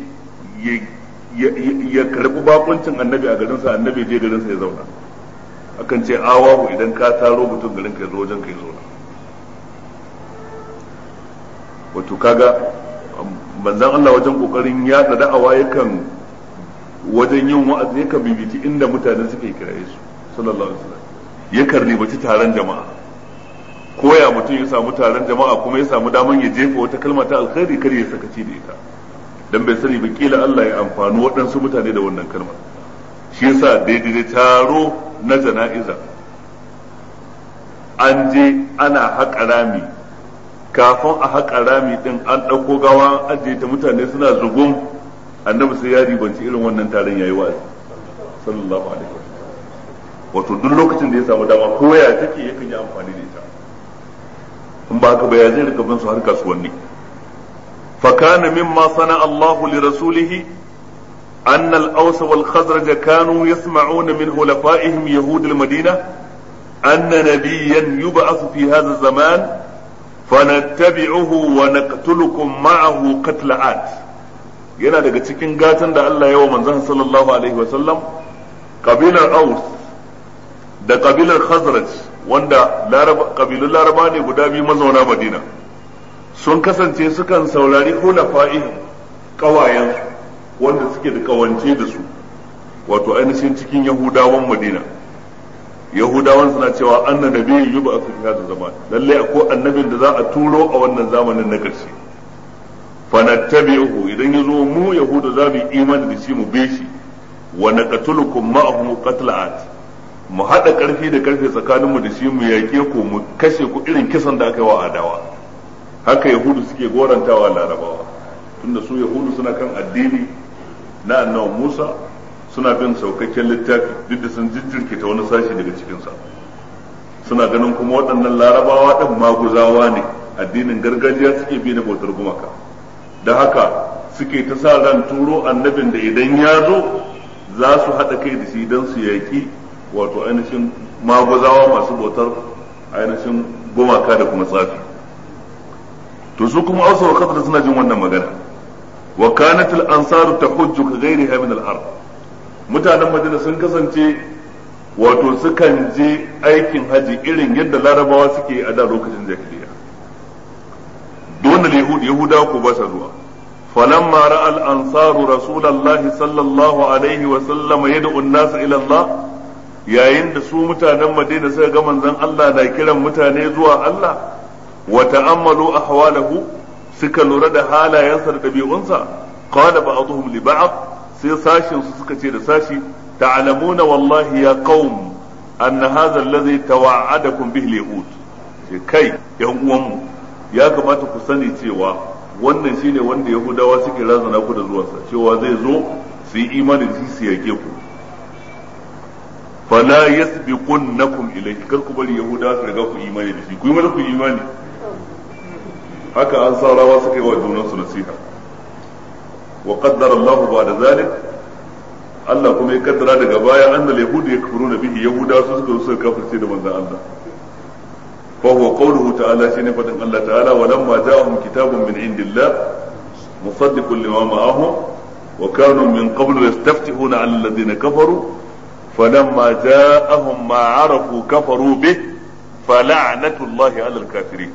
ya karbi bakuncin annabi a garinsa annabi je garinsa ya zauna akan ce awahu idan ka taro mutum garin ka zo wajen ka zo wato kaga manzon Allah wajen kokarin yada da'awa yakan wajen yin wa'azi yakan bibiti inda mutane suke kiraye su sallallahu alaihi wasallam yakan ribaci taron jama'a koya mutum ya samu taron jama'a kuma ya samu daman ya jefa wata kalma ta alkhairi kar ya sakaci da ita dan bai sani ba kila Allah ya amfani waɗansu mutane da wannan kalmar shi yasa daidai da taro na jana'iza an je ana haƙa rami kafin a haƙa rami din an ɗauko gawa an ajiye ta mutane suna zugun annabi sai ya ribanci irin wannan taron yayi wa'azi sallallahu alaihi wasallam wato duk lokacin da ya samu dama ko ya take yakan yi amfani da ita in ba haka ba ya zai rika bin su har kasuwanni fa kana mimma sana Allahu li rasulihi أن الأوس والخزرج كانوا يسمعون من خلفائهم يهود المدينة أن نبيا يبعث في هذا الزمان فنتبعه ونقتلكم معه قتل عاد yana daga cikin gatan da Allah yawa manzon sallallahu alaihi wasallam kabilar Aus da kabilar Khazraj wanda kabilun Laraba ne guda biyu mazauna Madina sun kasance sukan saurari hulafa'ihim kawayensu wanda suke da kawance da su wato ainihin cikin yahudawan madina yahudawan suna cewa anna nabiyyin yuba a cikin hada zaman lalle akwai annabin da za a turo a wannan zamanin na ƙarshe fanattabi'uhu idan ya zo mu yahuda za mu yi imani da shi mu be shi wa naqtulukum ma'ahu qatla'at mu hada karfi da karfe tsakanin mu da shi mu yake ku mu kashe ku irin kisan da aka yi wa adawa haka yahudu suke gorantawa larabawa tunda su yahudu suna kan addini na annabi Musa suna bin saukakken littafi duk da sun jijjirke ta wani sashi daga cikinsa suna ganin kuma waɗannan larabawa ɗin maguzawa ne addinin gargajiya suke bi na bautar gumaka da haka suke ta sa ran turo annabin da idan ya zo za su haɗa kai da shi don su yaƙi wato ainihin maguzawa masu bautar ainihin gumaka da kuma tsafi to su kuma ausa wa suna jin wannan magana wa kanat al ansaru tahujju ka ghayriha min al ard mutanen madina sun kasance wato sukan je aikin haji irin yadda larabawa suke a da lokacin jahiliya dole yahud yahudawa ko ba sa zuwa falamma ra'a al ansaru rasulullahi sallallahu alaihi wa sallam yad'u an-nas ila Allah yayin da su mutanen madina suka ga manzon Allah na kiran mutane zuwa Allah wa ta'ammalu ahwalahu suka lura da halayensa da ɗabi'unsa qala ba'dhum li ba'd sai sashin su suka ce da sashi ta'lamuna wallahi ya qaum anna hadha alladhi tawa'adakum bihi al-yahud sai kai yan uwanmu ya kamata ku sani cewa wannan shine wanda yahudawa suke razana ku da zuwansa cewa zai zo su yi imani da shi su yake ku fala yasbiqunnakum ilayhi kar ku bari yahudawa su riga ku imani da shi ku yi mana ku imani haka an sa rawa suka yi wa junansu nasiha wa qaddara Allah ba'da zalik Allah kuma ya kaddara daga baya annal yahudu yakfuruna bihi yahuda su suka suka kafirce da manzon Allah fa huwa qawluhu ta'ala shine fadin Allah ta'ala wa lamma ja'ahum kitabun min indillah musaddiqun lima ma'ahum wa kanu min qablu yastaftihuna 'ala alladhina kafaru falamma ja'ahum ma 'arafu kafaru bih fala'natullahi 'ala al-kafirin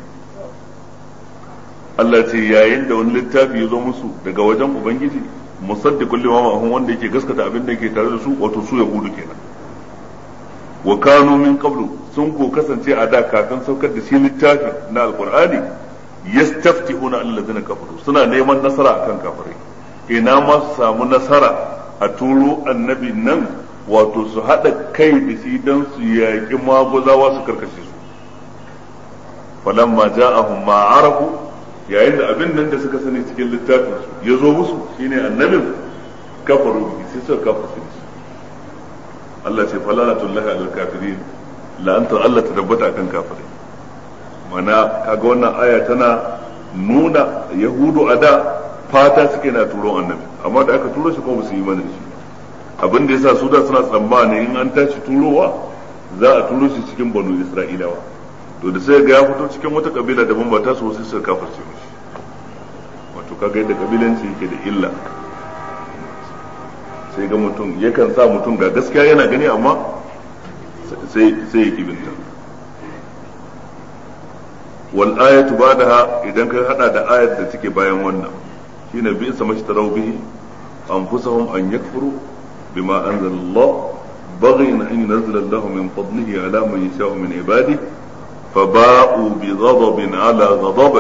Allah ce yayin da wani littafi ya zo musu daga wajen Ubangiji musaddiqul lima ma'ahum wanda yake gaskata abin da yake tare da su wato su yahudu kenan wa kanu min qablu sun ko kasance a da kafin saukar da shi littafi na alqur'ani yastaftihuna allazina kafaru suna neman nasara akan kafirai ina ma su samu nasara a turo annabi nan wato su hada kai da shi dan su yaƙi maguzawa su karkashe su falamma ja'ahum ma arafu yayin da abin nan da suka sani cikin littafin su ya zo musu shine annabin kafaru bihi sai suka kafirce shi Allah ce falalatullahi alal kafirin la'antar Allah ta tabbata akan kafirai mana kaga wannan aya tana nuna yahudu a da fata suke na turo annabi amma da aka turo shi kuma su yi mana shi abin da yasa su da suna tsammani in an tashi turowa za a turo shi cikin banu isra'ilawa to da sai ga ya fito cikin wata kabila daban ba ta so sai suka kafirce mishi wato kaga yadda kabilanci yake da illa sai ga mutum yakan sa mutum ga gaskiya yana gani amma sai sai ya kibinta wal ayatu ba'daha idan ka hada da ayat da take bayan wannan shine bi isa mashtaraw bihi anfusahum an yakfuru bima anzala Allah baghin an yunzila Allah min fadlihi ala man yasha'u min ibadihi فباءوا بغضب على غضب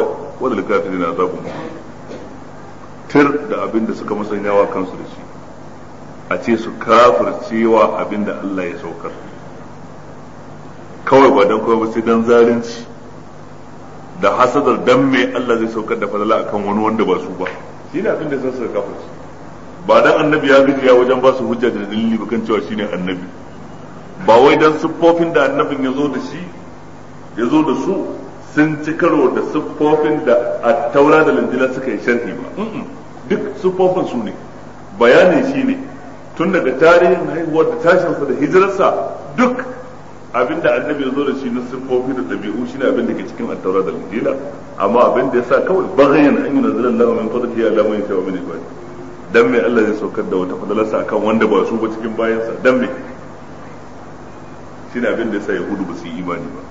وللكافرين عذاب مهين tir da abin da suka musanyawa kansu da shi a ce su kafircewa abinda Allah ya saukar kawai ba dan kawai ba sai dan zalunci da hasadar dan me Allah zai saukar da fadala akan wani wanda ba su ba shine abin da sai su kafirce ba dan annabi ya gajiya wajen ba su hujja da dalili ba kan cewa shine annabi ba wai dan siffofin da annabin ya zo da shi ya zo da su sun ci karo da siffofin da a taura da linjila suka yi sharhi ba duk siffofin su ne bayanin shi ne tun daga tarihin haihuwar da tashinsa da hijirarsa duk abin da annabi ya zo da shi na siffofi da ɗabi'u shine abin da ke cikin attaura da linjila amma abin da ya sa kawai bagayen an yi nazarin lahu min fadli ya lamu ya shawa min ibadi dan me Allah zai saukar da wata fadalarsa akan wanda ba su ba cikin bayansa dan me shine abin da ya sa yahudu ba su yi imani ba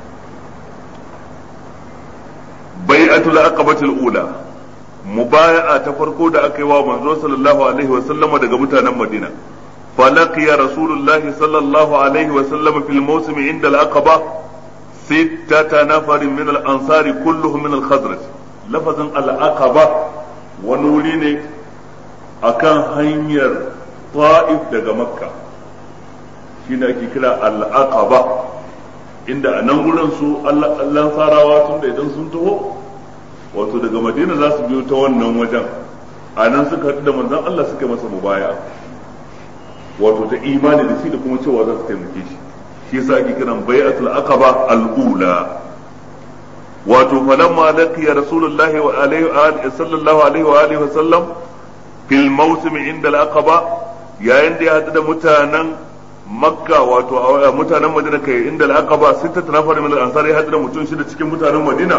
bai'atul aqabatul ula mubaya'a ta farko da aka yi wa manzo sallallahu alaihi wa sallama daga mutanen Madina فلقي رسول الله صلى الله عليه وسلم في الموسم عند العقبة ستة نفر من الأنصار كلهم من الخزرج لفظ العقبة ونوليني أكان هنير طائف دقى مكة shine ake kira al'aqaba inda a nan gurin su Allah sarawa tun da idan sun taho wato daga madina za su biyo ta wannan wajen a nan suka haɗu da manzon Allah suka masa mubaya wato ta imani da shi da kuma cewa za su taimake shi shi yasa ake kiran bai'atul aqaba al-ula wato falamma laqiya rasulullahi wa alaihi wa sallallahu alaihi wa alihi wa sallam fil mawsim inda al-aqaba yayin da ya hadu da mutanen makka wato mutanen madina kai inda al-aqaba sita nafar min al-ansar ya hadu da mutum shida cikin mutanen madina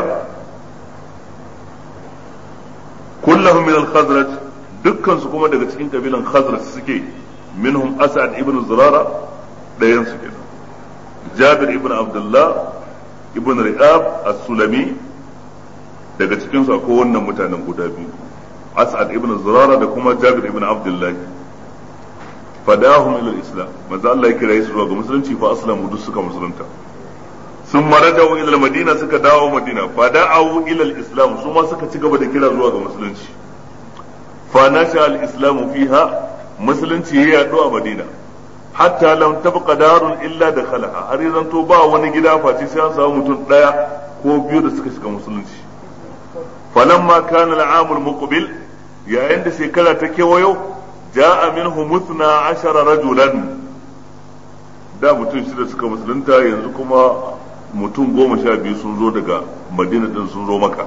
kullahum min al-khazraj dukkan su kuma daga cikin kabilan khazraj suke منهم أسعد ابن زرارة لا ينسى كده جابر ابن عبد الله ابن رئاب السلمي daga cikin su akwai wannan mutanen guda biyu as'ad ibn zurara da kuma jabir ibn abdullah fadahum ila islam manzo Allah ya kira su zuwa ga musulunci fa aslamu duk suka musulunta sun marajau ila madina suka dawo madina fada'u ila islam su ma suka ci gaba da kira zuwa ga musulunci fa nasha al-islamu fiha musulunci ya yaɗu a madina hatta lam tabqa darun illa da khalaha har yanzu to ba wani gida face sai an samu mutum daya ko biyu da suka shiga musulunci falamma kana al'amul muqbil yayin da shekara ta kewayo ja'a minhu muthna ashara rajulan da mutum shida suka musulunta yanzu kuma mutum goma sha biyu sun zo daga madina din sun zo maka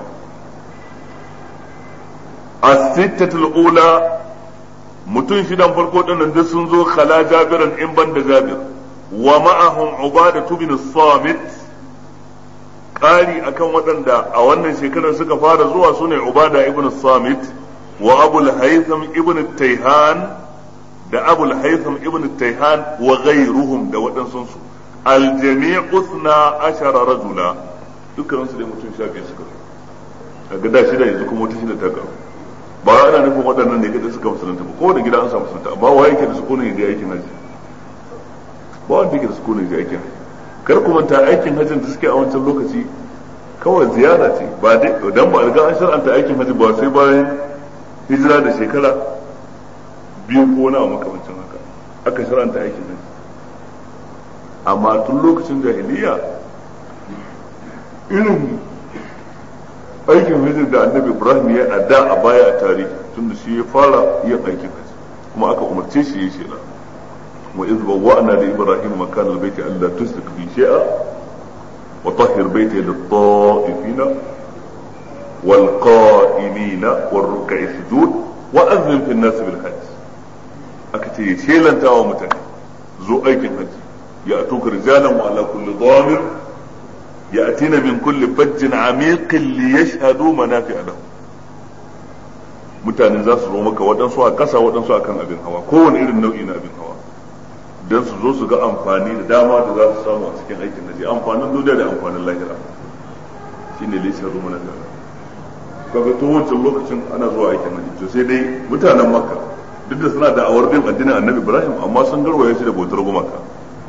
as-sittatul ula mutum shidan farko dinnan duk sun zo khala jabiran in ban da jabir wa ma'ahum ubada bin samit ƙari akan waɗanda a wannan shekarar suka fara zuwa sune ubada ibn samit wa abul haytham ibn tayhan da abul haytham ibn tayhan wa ghayruhum da waɗansu su aljami'u usna ashara rajula dukkan su dai mutum sha biyu suka zo a da shida yanzu kuma wata shida ta karu ba ana nufin waɗannan ne kada suka musulunta ba ko da gida an samu musulunta amma wa yake da sukunin da aikin haji ba wanda yake da sukunin da aikin haji kar ku manta aikin hajjin da suke a wancan lokaci kawai ziyara ce ba dai dan ba riga an shar'anta aikin haji ba sai bayan hijira da shekara biyu ko na makamancin haka aka shar'anta aikin haji amma tun lokacin jahiliya irin aikin hajjin da annabi ibrahim ya adda a baya a tarihi tun da shi ya fara yin aikin hajji kuma aka umarce shi ya shela wa iz bawwa'na li ibrahim makan al-bayti alla tusrik bi shay'a wa tahhir bayti lit-ta'ifina wal qa'imina war ruk'i sujud wa azlim fi an-nas bil hajj aka ce ya shelanta wa mutane zo aikin hajji ya atuka rijalan wa ala kulli dhamir يأتين من كل فج عميق ليشهدوا منافع لهم mutane za su zo maka waɗansu a ƙasa waɗansu a kan abin hawa kowane irin nau'i na abin hawa don su zo su ga amfani da dama da za su samu a cikin aikin naji amfanin duniya da amfanin lahira shi ne lishin rumu na dara kaga to wancan lokacin ana zuwa aikin naji to sai dai mutanen makka duk da suna da awar bin addinin annabi ibrahim amma sun garwaye shi da bautar gumaka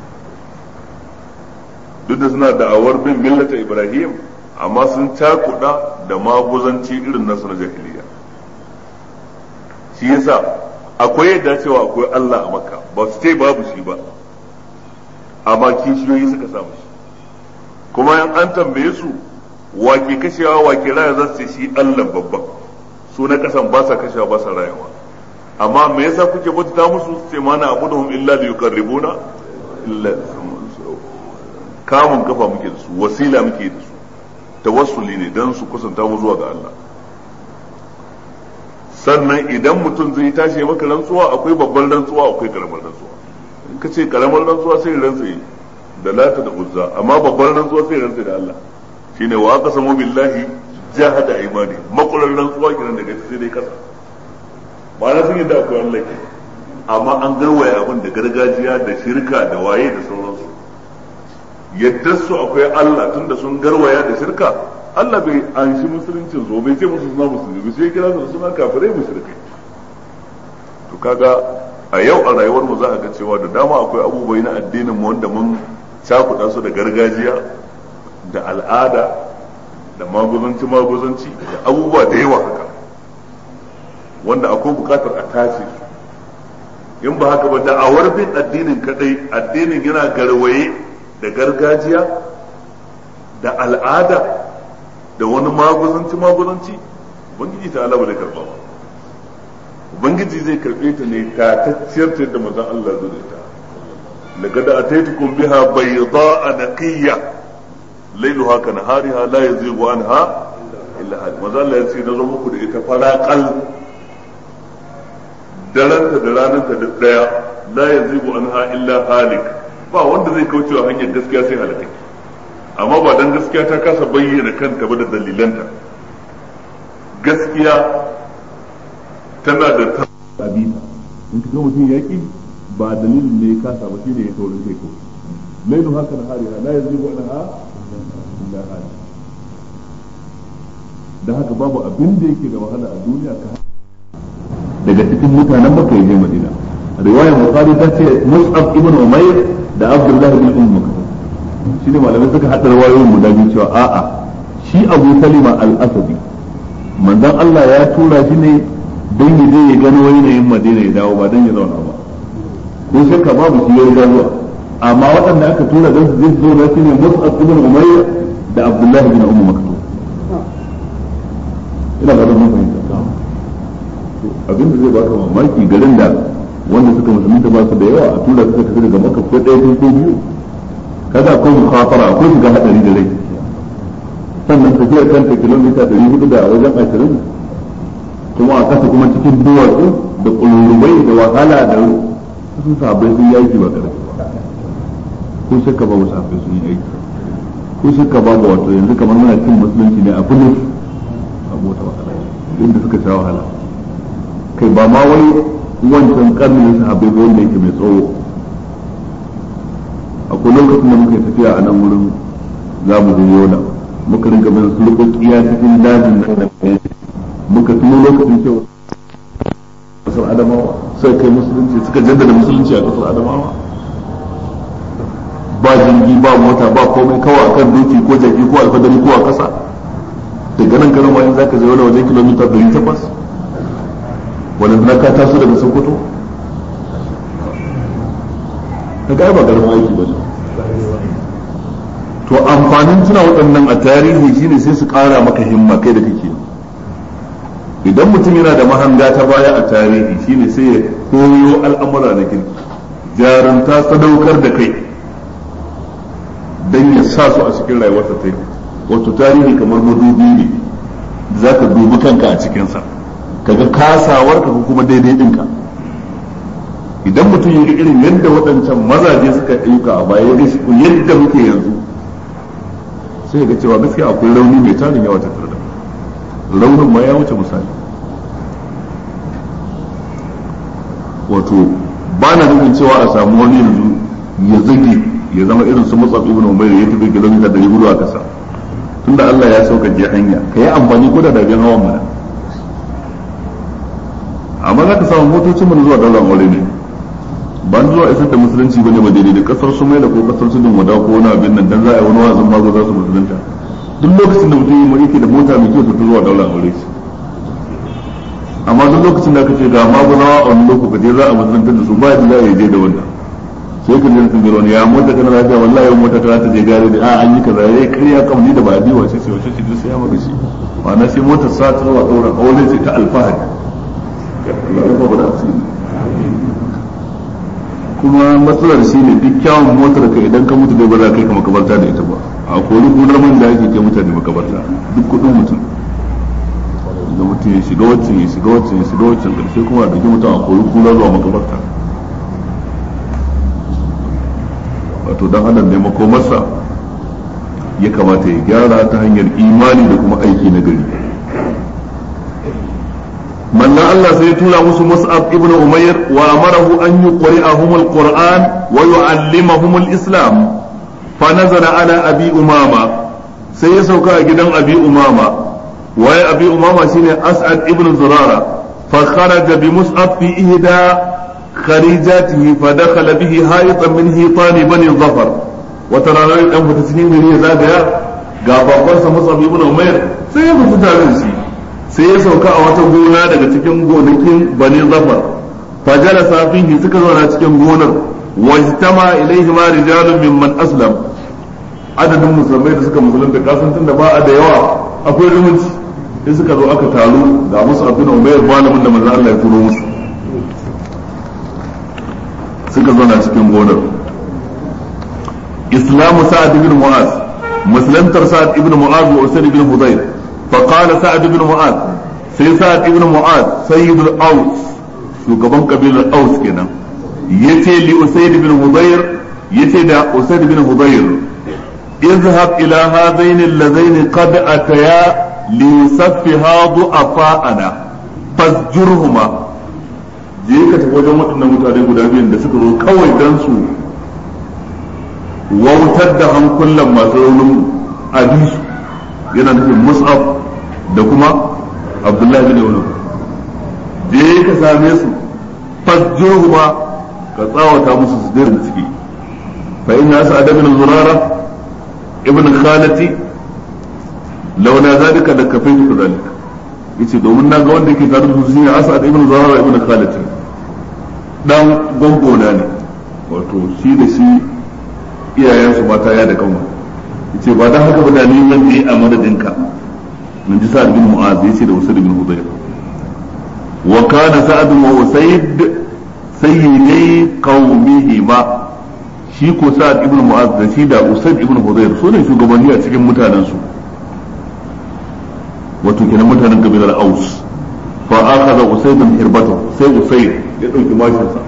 duk da suna da'awar bin millata ibrahim amma sun cakuɗa da maguzanci irin nasu na jahiliya shi yasa akwai yadda cewa akwai Allah a makka ba su ce babu shi ba amma kishiyoyi suka samu shi kuma yan an tambaye su wake kashewa wake raya za su ce shi Allah babban su na kasan ba sa kashewa ba sa rayawa amma me yasa kuke bauta musu su ce mana abuduhum illa li yuqarribuna illa kamun kafa muke da su wasila muke da su tawassuli ne dan su kusanta mu zuwa ga Allah sannan idan mutum zai tashi maka rantsuwa akwai babban rantsuwa akwai karamar rantsuwa in ka ce karamar rantsuwa sai rantsa da lata da uzza amma babban rantsuwa sai rantsa da Allah shine wa aqsamu billahi jahada imani makulan rantsuwa kiran daga sai dai kasa ba na sun yadda akwai Allah ke amma an garwaya abin da gargajiya da shirka da waye da sauransu yadda su akwai Allah tunda sun garwaya da shirka Allah bai an shi musuluncin zo bai ce musu suna musulmi bai sai kira su suna kafirai mushrikai to kaga a yau a rayuwar mu za a ga cewa da dama akwai abubuwa na addinin mu wanda mun cakuɗa su da gargajiya da al'ada da maguzanci maguzanci da abubuwa da yawa haka wanda akwai bukatar a tace in ba haka ba da'awar bin addinin kadai addinin yana garwaye da gargajiya da al'ada da wani maguzanci maguzanci ubangiji ta Allah ba zai karba ba ubangiji zai karbe ta ne ta tacciyar ta yadda manzon Allah zai da ta laqad ataitukum biha bayda'a naqiyya lailuha ka nahariha la yazigu anha illa hal manzon Allah ya ce na zo muku da ita faraqal daranta da rananta da daya la yazigu anha illa halik ba wanda zai kaucewa hanyar gaskiya sai halakaki amma ba dan gaskiya ta kasa bayyana kanta ba da dalilanta gaskiya tana da ta abita in ka ga mutum ya ki ba dalilin ne ya kasa ba shine ya taurin kai ko lailu haka na hari la yazigu anha illa halik da haka babu abin da yake da wahala a duniya ka daga cikin mutanen Makka ya je Madina riwayar Bukhari ta ce Mus'ab ibn Umayr da Abdullah bin Umm Maktum shi ne malamai suka haɗa rawayoyin guda biyu cewa a'a shi Abu Salima al-Asadi manzon Allah ya tura shi ne don ya je ya gano yanayin Madina ya dawo ba don ya zauna ba ko shakka babu shi ya riga zuwa amma waɗanda aka tura don su je su zauna shi ne Mus'ab ibn Umayr da Abdullah bin Umm Maktum ina ga mun fahimta abin da zai baka mamaki garin da wanda suka musulunta ba su da yawa a tura suka tafi daga maka ko ɗaya ko biyu kada akwai mukhafara akwai shiga hadari da rai sannan tafiyar kanta kilomita ɗari hudu da wajen ashirin kuma a kasa kuma cikin duwatsu da ƙulurubai da wahala da sun sabai sun yi aiki ba ƙarfi ko shakka ba wasu sabai sun yi aiki ko shakka ba ba wato yanzu kamar muna cin musulunci ne a bulus a mota wahala inda suka sha wahala kai ba ma wai wancan karnin sahabbai ba wanda yake mai tsawo akwai lokacin da muka yi tafiya a nan wurin za mu je yola muka rinka bin sulkokiya cikin dajin nan muka tuno lokacin cewa kasar adamawa sai kai musulunci suka jaddada musulunci a kasar adamawa ba jirgi ba mota ba komai kawai akan doki ko jaki ko alfadari ko a kasa daga nan garin wayan zaka je wani wajen kilomita 800 wani na ka taso daga sokoto ka ga ba garin aiki ba to amfanin tuna waɗannan a tarihi shine sai su ƙara maka himma kai da kake idan mutum yana da mahanga ta baya a tarihi shine sai ya koyo al'amura na kirki jarunta sadaukar da kai don ya sa su a cikin rayuwarsa ta wato tarihi kamar madubi ne za ka dubi kanka a cikinsa kaga kasawar ka kuma daidai ɗinka idan mutum ya ga irin yadda waɗancan mazaje suka ayyuka a baya ya shi yadda muke yanzu sai ga cewa gaskiya akwai rauni mai tarin yawa tattare da raunin ma ya wuce misali wato ba na nufin cewa a samu wani yanzu ya zage ya zama irin su mutsaf ibn umair ya tafi kilomita 400 a kasa tunda Allah ya sauka je hanya ka yi amfani ko da dabiyan hawan mana amma za ka samu motocin mana zuwa daular aure ne ba zuwa isar da musulunci bane ba daidai da kasar su mai da ko kasar su din wada ko wani abin nan dan za a yi wani wazin mazo za su musulunta duk lokacin da mutum yi yake da mota mai kyau su zuwa daular aure shi amma duk lokacin da aka ce ga magunawa a wani lokaci za a musulunta da su ba da za a je da wannan sai ka je ka wani ya mota kana lafiya wallahi mota ta ta je gare da a an yi kaza yayi kariya kan ni da ba bi wace sai wace ce sai ya maka shi ma'ana sai motar sa ta zuwa daura aure ce ta alfahari kuma matsalar shi ne duk kyawun motar ka idan ka mutu dai ba za ka kai ka makabarta da ita ba a kori kunar man da ake kai mutane makabarta duk kudin mutum da mutum ya shiga waccan ya shiga waccan ya shiga waccan karshe kuma a dauki mutum a kori kura zuwa makabarta wato dan adam ne makomarsa ya kamata ya gyara ta hanyar imani da kuma aiki na gari manna Allah sai ya tura musu Mus'ab ibn Umair wa amarahu an yuqri'ahum al-Qur'an wa yu'allimahum al-Islam fa nazara ala Abi Umama sai ya sauka a gidan Abi Umama waye Abi Umama shine As'ad ibn Zurara fa kharaja bi Mus'ab fi ihda خريجاته فدخل به هائطا من هيطان بني الظفر وترى dan fita cikin gari ya zagaya ga babansa Mus'ab ibn Umair sai ya fita tare da shi sai ya sauka a wata gona daga cikin gonakin Bani Zafar fajalasa fihi suka zauna cikin gonar wajtama ilaihi ma rijalun mimman aslam adadin musulmai da suka musulunta kasan tunda ba a da yawa akwai zumunci sai suka zo aka taru ga Mus'ab ibn Umair malamin da manzo Allah ya turo musu suka zauna cikin gonar islamu sa'ad ibn mu'az muslantar sa'ad ibn mu'az wa usaid ibn hudayr fa qala sa'ad ibn mu'az sai sa'ad ibn mu'az sayyid al-aws shugaban kabilar aus kenan yace li usaid ibn hudayr yace da usaid ibn hudayr اذهب إلى هذين اللذين قد أتيا ليصفها ضعفاءنا فاسجرهما je ka tafi wajen waɗannan mutane guda biyun da suka zo kawai don su wautar da hankulan masu raunin abisu yana nufin mus'ab da kuma abdullahi bin wani je ka same su fasjiru ma ka tsawata musu su da ciki fa inna sa'ad bin zurara ibn khalati launa zalika da kafaitu zalika yace domin na ga wanda yake tare da su shine asad ibn zurara ibn khalati dan gongona ne wato shi da shi iyayensu mata ya da kanwa yace ba dan haka ba da ni zan je a madadinka mun ji sa'ad bin mu'az yace da usayd bin hudayr wa kana sa'ad wa usayd sayyidi qaumihima shi ko sa'ad ibn mu'az da shi da usayd ibn hudayr su ne shugabanni a cikin mutanen su wato kenan mutanen kabilar aus fa akhadha usayd hirbatahu sai usayd ya ɗauki mashinsa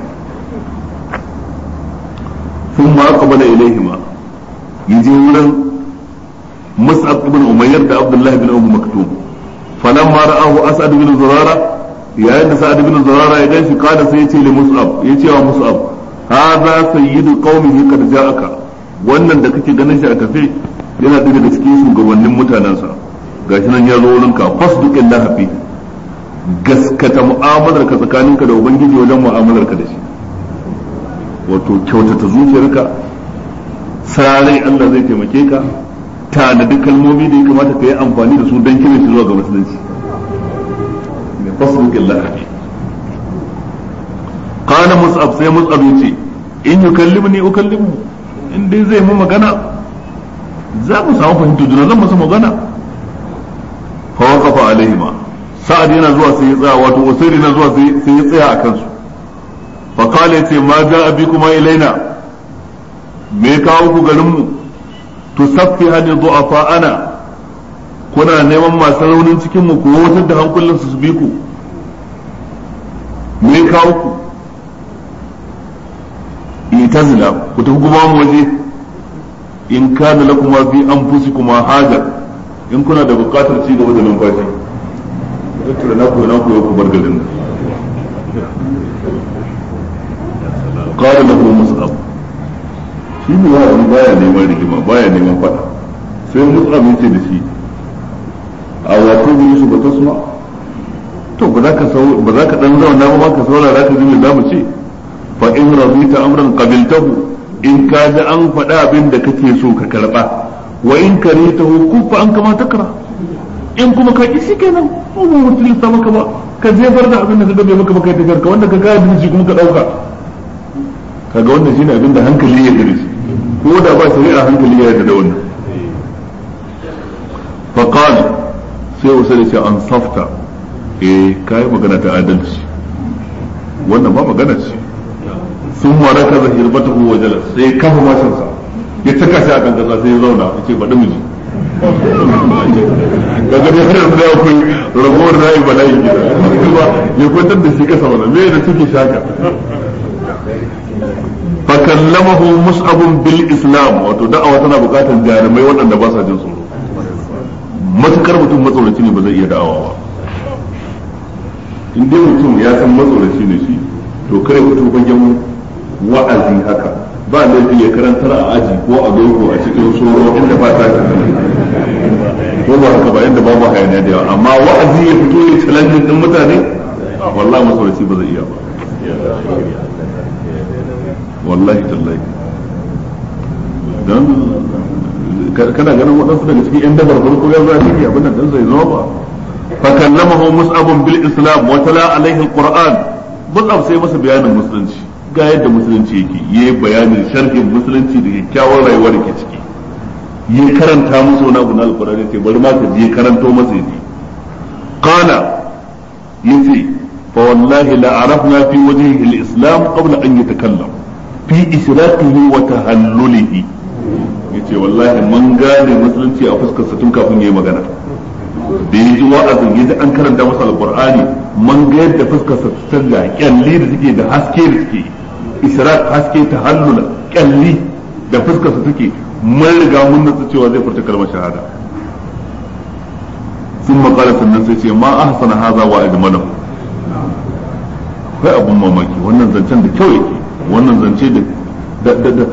sun ma qabala ilaihima yaje wurin mus'ab ibn umayyar da abdullahi ibn umm maktum falamma ra'ahu as'ad ibn zurara yayin da sa'ad ibn zurara ya ganshi kada sai yace li mus'ab yace wa mus'ab hadha sayyidu qaumihi qad ja'aka wannan da kake ganin shi a kafe yana ɗaya daga cikin shugabannin mutanensa gashi nan ya zo wurinka fasduqillahi fi gaskata mu'amalar ka tsakaninka da ubangiji wajen mu'amalar ka da shi wato kyautata zuciyarka sarai Allah zai taimake ka tanadi kalmomi da ya kamata ka yi amfani da su don kiran shi zuwa ga musulunci ne fasruk Allah qala mus'ab sai mus'ab yace in yukallimni ukallimu in dai zai mu magana za mu samu fahimta juna zan masa magana fa waqafa alaihima sa'ad yana zuwa sai ya tsaya wato usairi yana zuwa sai ya tsaya a kansu fa qala yace ma ja'a bikuma ilaina me kawo ku garin mu tusaffi hadi du'afa ana kuna neman masu raunin cikin mu ku wutar da hankulan su bi ku me kawo ku itazila ku tafi kuma mu waje in kana lakum fi anfusikum haja in kuna da bukatar ci gaba da numfashi tattara na ku na ku ku bar garin qala lahu mus'ab shi ne ya wani baya neman rigima baya neman fada sai mus'ab yace da shi a wato bi su bata suma to ba za ka sau ba za ka dan zauna ba ka saurara ka ji me zamu ce fa in radita amran qabiltahu in ka ji an faɗa abin da kake so ka karba wa in karitahu kufa an kama takra in kuma ka ki shikenan ko ba mutum sa maka ba ka jefar da abin da ka bai maka baka tafiyar ka wanda ka ga da shi kuma ka dauka kaga wannan shine abin da hankali ya gare shi ko da ba shari'a hankali ya yarda da wannan fa qala sai wasu da ce an safta eh kai magana ta adalci wannan ba magana ce sun mara kaza hirbatahu wa jalas sai kafa mashinsa ya taka shi a kan kasa sai ya zauna ya ce baɗi miji daga ne har da akwai ragowar rayu bala'i gida ya kwantar da shi kasa wani me da suke shaka fakallamahu mus'abun bil islam wato da'awa tana bukatar jarumai waɗanda ba sa jin tsoro matukar mutum matsoraci ne ba zai iya da'awa ba in dai mutum ya san matsoraci ne shi to kare mutum fagen wa'azi haka ba laifi ya karantar a aji ko a loko a cikin soro inda ba ta ko ba haka ba inda babu hayaniya da yawa amma wa'azi ya fito ya challenge din mutane wallahi masauraci ba zai iya ba wallahi tallahi dan kana ganin waɗansu daga cikin yan dabar farko ya zo shi abin nan dan zai zo ba fa kallamahu mus'ab bil islam wa tala alaihi alquran mus'ab sai masa bayanin musulunci ga yadda musulunci yake yayi bayanin sharhin musulunci da kyakkyawar rayuwar da ke ciki yi karanta musu wani abu na alkurani ce bari ma ka je karanto masa yaji qala yace fa wallahi la arafna fi wajhihi al-islam qabla an yatakallam fi israqihi wa tahallulihi yace wallahi mun gane musulunci a fuskar sa tun kafin yayi magana da yaji wa'azin yaji an karanta masa alqur'ani mun ga yadda fuskar sa ta canza kyalli da take da haske da take israq haske tahallula kyalli da fuskar sa take mun riga mun nutsu cewa zai furta kalmar shahada sun makala sannan sai ce ma ahsana haza wa ajmalahu kai abun mamaki wannan zancen da kyau yake wannan zance da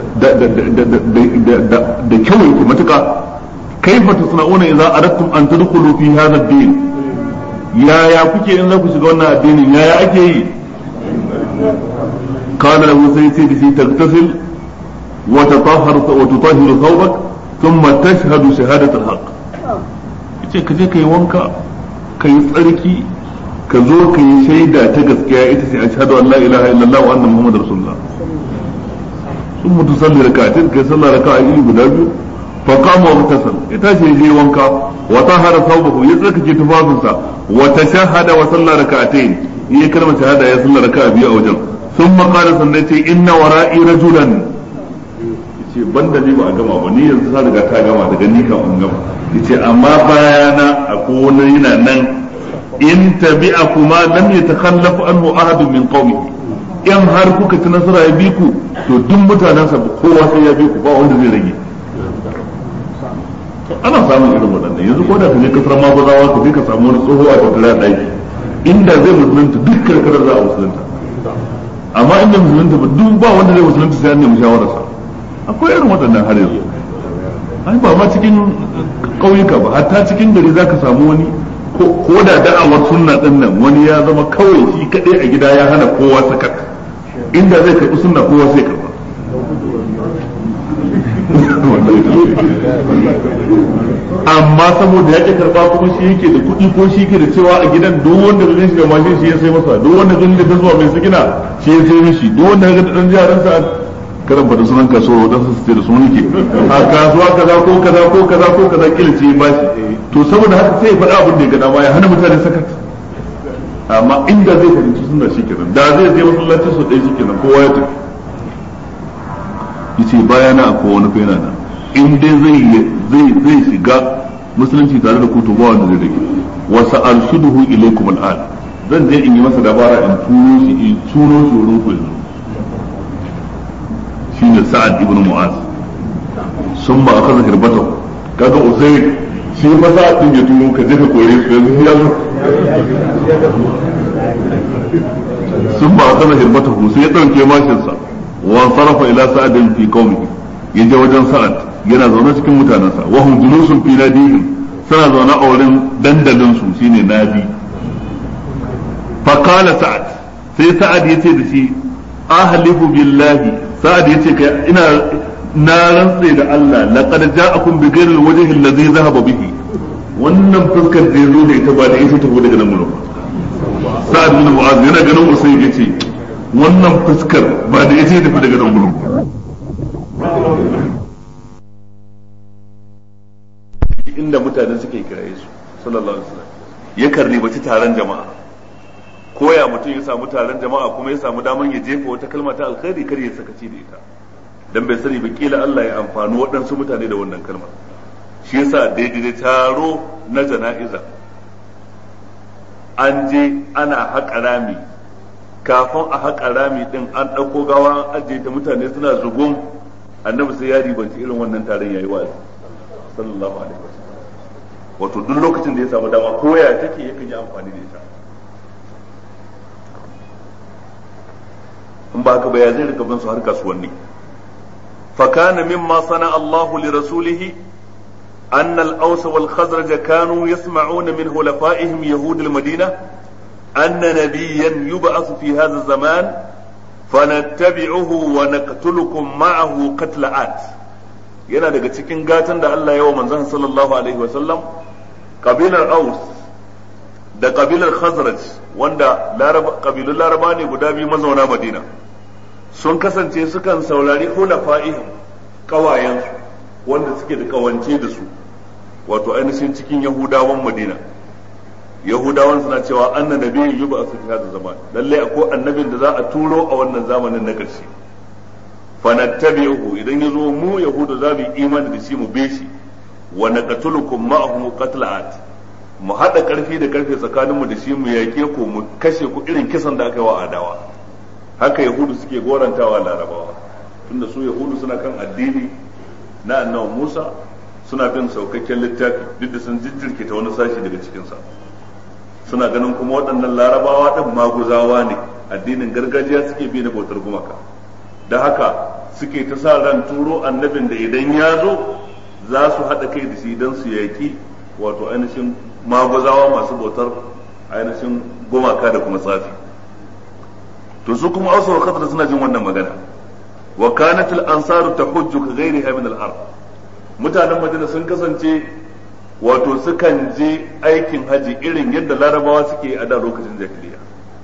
da kyau yake matuka kaifa tasna'una idza aradtum an tadkhulu fi hadha ad-din yaya kuke in za ku shiga wannan addinin yaya ake yi kana lahu sai sai da shi tagtasil وتطهر وتطهر ثوبك ثم تشهد شهادة الحق yace ka je ka yi wanka ka yi tsarki ka zo ka yi shaida ta gaskiya ita ce ashhadu an la ilaha illallah wa anna muhammadar rasulullah sun mutu salli raka'atin kai sallah raka'a iri guda biyu fa qama wa tasal ita ce je wanka wa tahara thawbahu ya tsarkake tufafinsa wa tashahada wa sallah raka'atin yi kalmar shahada ya sallah raka'a biyu a wajen thumma qala sannan ce inna wara'i rajulan ce ban da ni ba a gama ba ni yanzu ta riga ta gama daga ni kan an gama yace amma bayana akwai wani yana nan in tabi'a kuma lam yatakhallafu anhu ahadun min qaumihi in har kuka ci nasara ya bi ku to duk mutanen sa kowa sai ya bi ku ba wanda zai rage ana samun irin waɗannan yanzu ko da ka je kasar maguzawa ka je ka samu wani tsoho a tattara a ɗaki inda zai musulunta duk karkarar za a musulunta amma inda musulunta ba duk ba wanda zai musulunta sai an nemi shawararsa akwai irin waɗannan har yanzu ai ba ma cikin ƙauyuka ba hatta cikin gari za ka samu wani ko da da'awar sunna ɗin nan wani ya zama kawai shi kaɗai a gida ya hana kowa sakat inda zai karɓi sunna kowa sai karɓa amma saboda ya ƙi karɓa kuma shi yake da kuɗi ko shi yake da cewa a gidan duk wanda zai shiga mashin shi ya sai masa duk wanda zai da zuwa mai sigina shi ya sai mishi duk wanda ga dan jaransa karan fada sunan kasuwa wadansu su ce da sunan ke a kasuwa kaza ko kaza ko kaza ko kaza kila ce ba shi to saboda haka sai ya faɗa abin da ya gada ma ya hana mutane sakat amma inda zai fahimci suna shi kenan da zai je masallacin su ɗaya shi kenan kowa ya tafi yace bayana akwai wani fa yana nan in dai zai zai zai shiga musulunci tare da ku to ba wanda zai rage wa sa'arshuduhu ilaykum al'an zan je in yi masa dabara in turo shi in turo shi wurin ku yanzu shine sa'ad ibn mu'az sun ba aka zahir bata kaga usayd shi fa sa'ad din ya turo ka je ka kore su yanzu ya zo sun ba aka zahir bata sai ya dauke mashin sa wa sarafa ila sa'adin fi qaumihi yaje wajen sa'ad yana zaune cikin mutanensa wa hum julusun fi nadihim suna zaune a wurin dandalin su shine nadi fa qala sa'ad sai sa'ad yace da shi ahlifu billahi sa'ad yace kai ina na rantse da Allah laqad ja'akum bi ghairi alwajhi alladhi dhahaba bihi wannan fuskar da ya zo da ita ba da ita tafi daga nan gurin sa'ad bin mu'az yana ganin usayd yace wannan fuskar ba da ita tafi daga nan gurin inda mutane suke kiraye su sallallahu alaihi wasallam ya karni bace taron jama'a koya mutum ya samu taron jama'a kuma ya samu daman ya jefa wata kalma ta alkhairi kar ya sakaci da ita dan bai sani ba kila Allah ya amfani waɗansu mutane da wannan kalma shi yasa daidai da taro na jana'iza an je ana haƙa rami kafin a haƙa rami din an ɗauko gawa an ajiye ta mutane suna zugun annabi sai ya ribanci irin wannan taron yayi wa'azi sallallahu alaihi wasallam wato duk lokacin da ya samu dama ko ya take yakan yi amfani da ita in ba haka ba ya zai rika bin su har kasuwanni فكان مما صنع الله لرسوله أن الأوس والخزرج كانوا يسمعون من خلفائهم يهود المدينة أن نبيا يبعث في هذا الزمان فنتبعه ونقتلكم معه قتل عاد yana daga cikin gatan da Allah yawa manzon sallallahu alaihi wa sallam kabilar Aus da kabilar Khazraj wanda kabilun Laraba ne guda biyu mazauna Madina sun kasance sukan saurari hulafa'ihim kawayensu wanda suke da kawance da su wato ainihin cikin yahudawan madina yahudawan suna cewa anna nabiyyin yuba su fi hada zaman lalle akwai annabin da za a turo a wannan zamanin na ƙarshe fanattabi'uhu idan yazo mu yahudu za mu yi imani da shi mu be shi wa naqtulukum ma'ahu qatlat mu hada karfi da karfe tsakaninmu da shi mu yake ku mu kashe ku irin kisan da aka yi wa adawa haka yahudu suke gorantawa larabawa tunda su yahudu suna kan addini na annabi musa suna bin saukakken littafi duk da sun jijjirke ta wani sashi daga cikinsa suna ganin kuma waɗannan larabawa ɗin maguzawa ne addinin gargajiya suke bi na bautar gumaka da haka suke ta sa ran turo annabin da idan ya zo za su haɗa kai da shi don su yaƙi wato ainihin maguzawa masu bautar ainihin gumaka da kuma tsafi to su kuma ausa wa khadra suna jin wannan magana wa kanat al ansaru tahujju ka ghairiha min al ard mutanen madina sun kasance wato sukan je aikin haji irin yadda larabawa suke a da lokacin jahiliya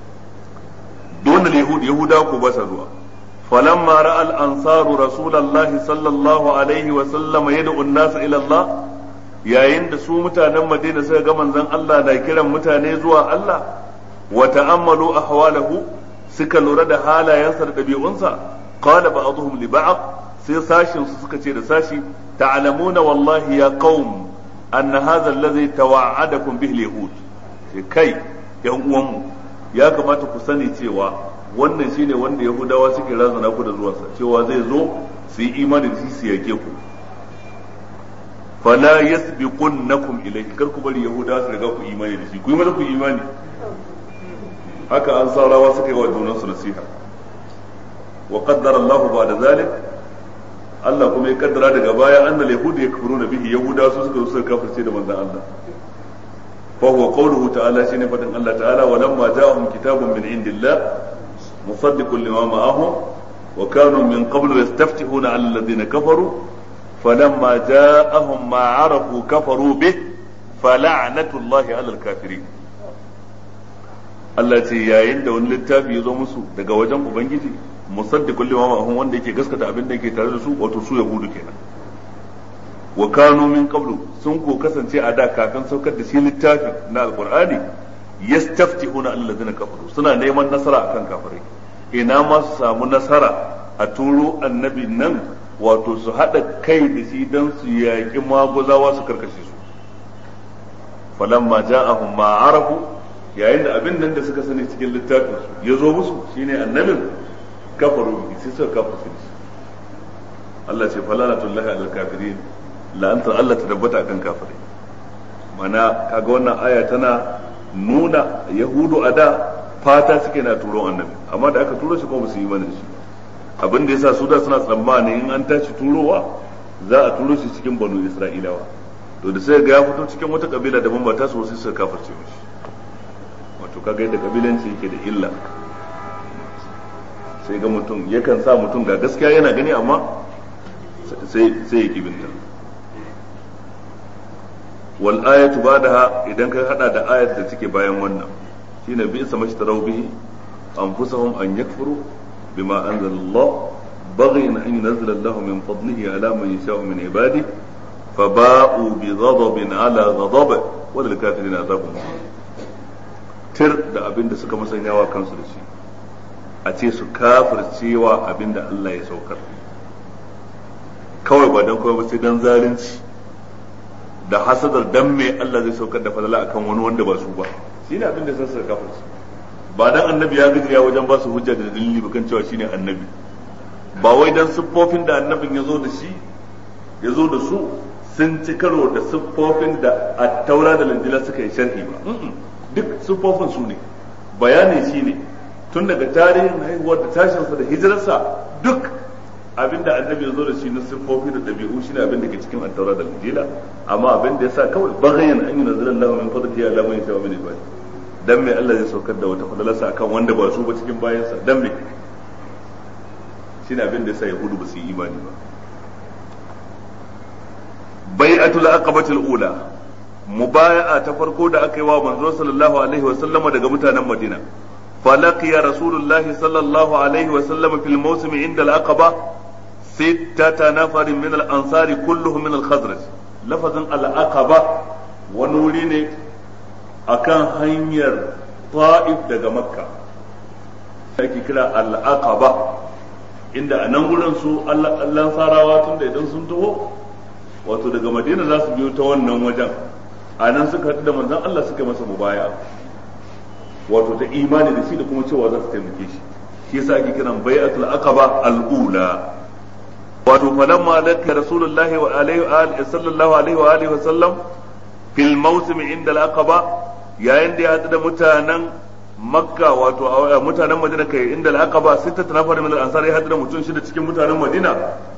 don al yahud yahuda ko ba sa zuwa falamma ra'a al ansaru rasulullahi sallallahu alaihi wa sallam yad'u an-nas ila Allah yayin da su mutanen madina suka ga manzon Allah na kiran mutane zuwa Allah wa ta'ammalu ahwalahu suka lura da halayensa da ɗabi'unsa qala ba'dhum li ba'd sai sashin su suka ce da sashi ta'lamuna wallahi ya qaum anna hadha alladhi tawa'adakum bihi al-yahud sai kai yan uwanmu ya kamata ku sani cewa wannan shine wanda yahudawa suke razana ku da zuwansa cewa zai zo su yi imani da shi su yake ku fala yasbiqunnakum ilayhi kar ku bari yahudawa su riga ku imani da shi ku yi maza ku imani haka an saurawa suka yi wa junansu nasiha wa qaddara Allahu ba'da zalik Allah kuma ya kaddara daga baya annal yahud yakfuruna bihi yahuda su suka suka kafirce da manzon Allah fa huwa qawluhu ta'ala shine fadin Allah ta'ala wa lamma ja'ahum kitabun min indillah musaddiqun lima ma'ahum wa kanu min qablu yastaftihuna 'ala alladhina kafaru falamma ja'ahum ma 'arafu kafaru bih fala'natullahi 'ala al-kafirin Allah ce yayin da wani littafi ya zo musu daga wajen Ubangiji musaddiqul lima ma'ahum wanda yake gaskata abin da yake tare da su wato su yahudu kenan wa kanu min qablu sun ko kasance a da kafin saukar da shi littafi na alqur'ani yastaftihuna alladhina kafaru suna neman nasara akan kafirai ina ma su samu nasara a turo annabi nan wato su hada kai da shi dan su yaƙi maguzawa su karkashe su falamma ja'ahum ma arafu yayin da abin nan da suka sani cikin littafin su ya zo musu shine annabin kafaru bi sai suka kafa su Allah ce falalatullahi alal kafirin la'antar Allah ta tabbata akan kafirai mana kaga wannan aya tana nuna yahudu a da fata suke na turo annabi amma da aka turo shi kuma su yi mana shi abin da yasa su da suna tsammani in an tashi turowa za a turo shi cikin banu isra'ilawa to da sai ga ya fito cikin wata kabila daban ba ta so sai suka kafirce mishi wato kaga yadda kabilanci yake da illa sai ga mutum yakan sa mutum ga gaskiya yana gani amma sai sai ya kibinta wal ayatu ba'daha idan ka hada da ayat da take bayan wannan shine bi isa mashtaraw bihi anfusahum an yakfuru bima anzala Allah baghin an yunzila Allah min fadlihi ala man yasha'u min ibadihi فباءوا بغضب على غضب وللكافرين عذاب مهين tir da abin da suka musanyawa kansu da shi a ce su kafircewa abin da Allah ya saukar kawai ba don kawai ba sai don zalunci da hasadar dan me Allah zai saukar da falala akan wani wanda ba su ba shi ne abin da sun suka kafirce ba dan annabi ya gajiya wajen ba su hujja da dalili ba kan cewa shine annabi ba wai dan siffofin da annabin ya zo da shi ya zo da su sun ci karo da siffofin da a taura da landila suka yi sharhi ba duk siffofin su ne bayani shi ne tun daga tarihin haihuwar da tashinsa da hijirarsa duk abinda annabi ya zo da shi na siffofi da dabi'u shine abin da ke cikin attaura da injila amma abin da yasa kawai bagayen an yi nazarin lahu min fadlihi ala man yasha min ibadi dan me Allah zai saukar da wata fadalarsa akan wanda ba su ba cikin bayansa dan me shine abin da yasa yahudu ba su yi imani ba bai'atul aqabatul ula mubaya'a ta farko da aka yi wa manzo sallallahu alaihi wa sallama daga mutanen Madina falaqiya rasulullahi sallallahu alaihi wa sallama fil mawsim inda al-aqaba sittata nafarin min al-ansar kulluhum min al-khazraj lafazin al-aqaba wani wuri ne akan hanyar ta'if daga makka ake kira al-aqaba inda a nan gurin su Allah sarawa tun da idan sun taho wato daga madina za su biyo ta wannan wajen a nan suka haɗu da manzon Allah suka masa mubaya wato ta imani da shi da kuma cewa za su taimake shi shi yasa ake kiran bai'atul aqaba al-ula wato falamma laka rasulullahi wa alaihi wa alihi sallallahu alaihi wa alihi wa sallam fil mawsim inda al-aqaba yayin da ya haɗu da mutanen makka wato mutanen madina kai inda al-aqaba sittata nafar min al-ansar ya haɗu da mutum shida cikin mutanen madina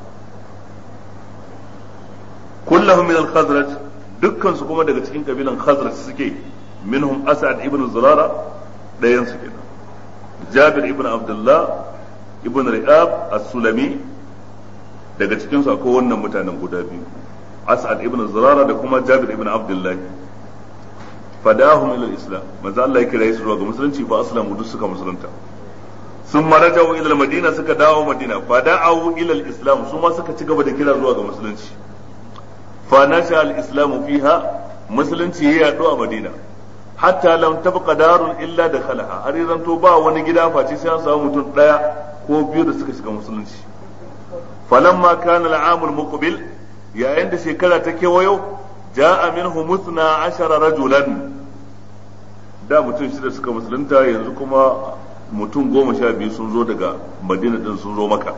kullahum min al-khazraj dukkan su kuma daga cikin kabilan khazraj suke minhum as'ad ibn zurara dayan su kenan jabir ibn abdullah ibn ri'ab as-sulami daga cikin su akwai wannan mutanen guda biyu as'ad ibn zurara da kuma jabir ibn abdullah fadahum ila al-islam manzo Allah ya kira su zuwa ga musulunci fa aslamu duk suka musulunta sun marajau ila madina suka dawo madina fada'u ila al-islam su ma suka ci gaba da kira zuwa ga musulunci فنشأ الإسلام فيها musulunci ya yaɗu a madina hatta lam tabqa darun illa dakhalaha har yanzu to ba wani gida face sai an samu mutum daya ko biyu da suka shiga musulunci falamma kana al'amul muqbil yayin da shekara ta kewayo ja'a minhu muthna ashara rajulan da mutum shida suka musulunta yanzu kuma mutum goma sha biyu sun zo daga madina din sun zo maka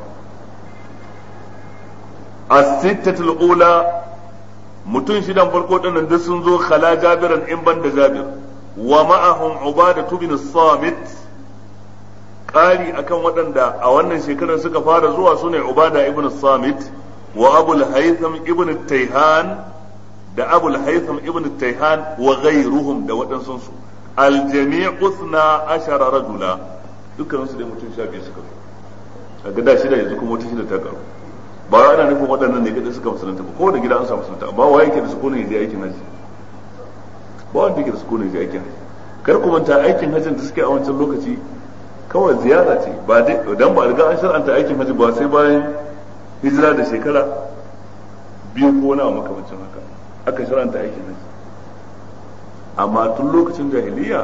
as-sittatul ula mutum shidan farko dinnan duk sun zo khala jabiran in ban da jabir wa ma'ahum ubada bin samit ƙari akan waɗanda a wannan shekarar suka fara zuwa sune ubada ibn samit wa abul haytham ibn tayhan da abul haytham ibn tayhan wa ghayruhum da waɗansu su aljami'u usna ashara rajula dukkan su dai mutum sha biyu suka zo a gada shida yanzu kuma wata shida ta karu ba ana nufin waɗannan ne kadai suka musulunta ba kowane gida an samu musulunta amma wa yake da sukunin yaje aikin haji ba wanda yake da sukunin yaje aikin haji kar ku manta aikin hajjin da suke a wancan lokaci kawai ziyara ce ba dai dan ba riga an shar'anta aikin haji ba sai bayan hijira da shekara biyu ko na makamancin haka aka shar'anta aikin haji amma tun lokacin jahiliya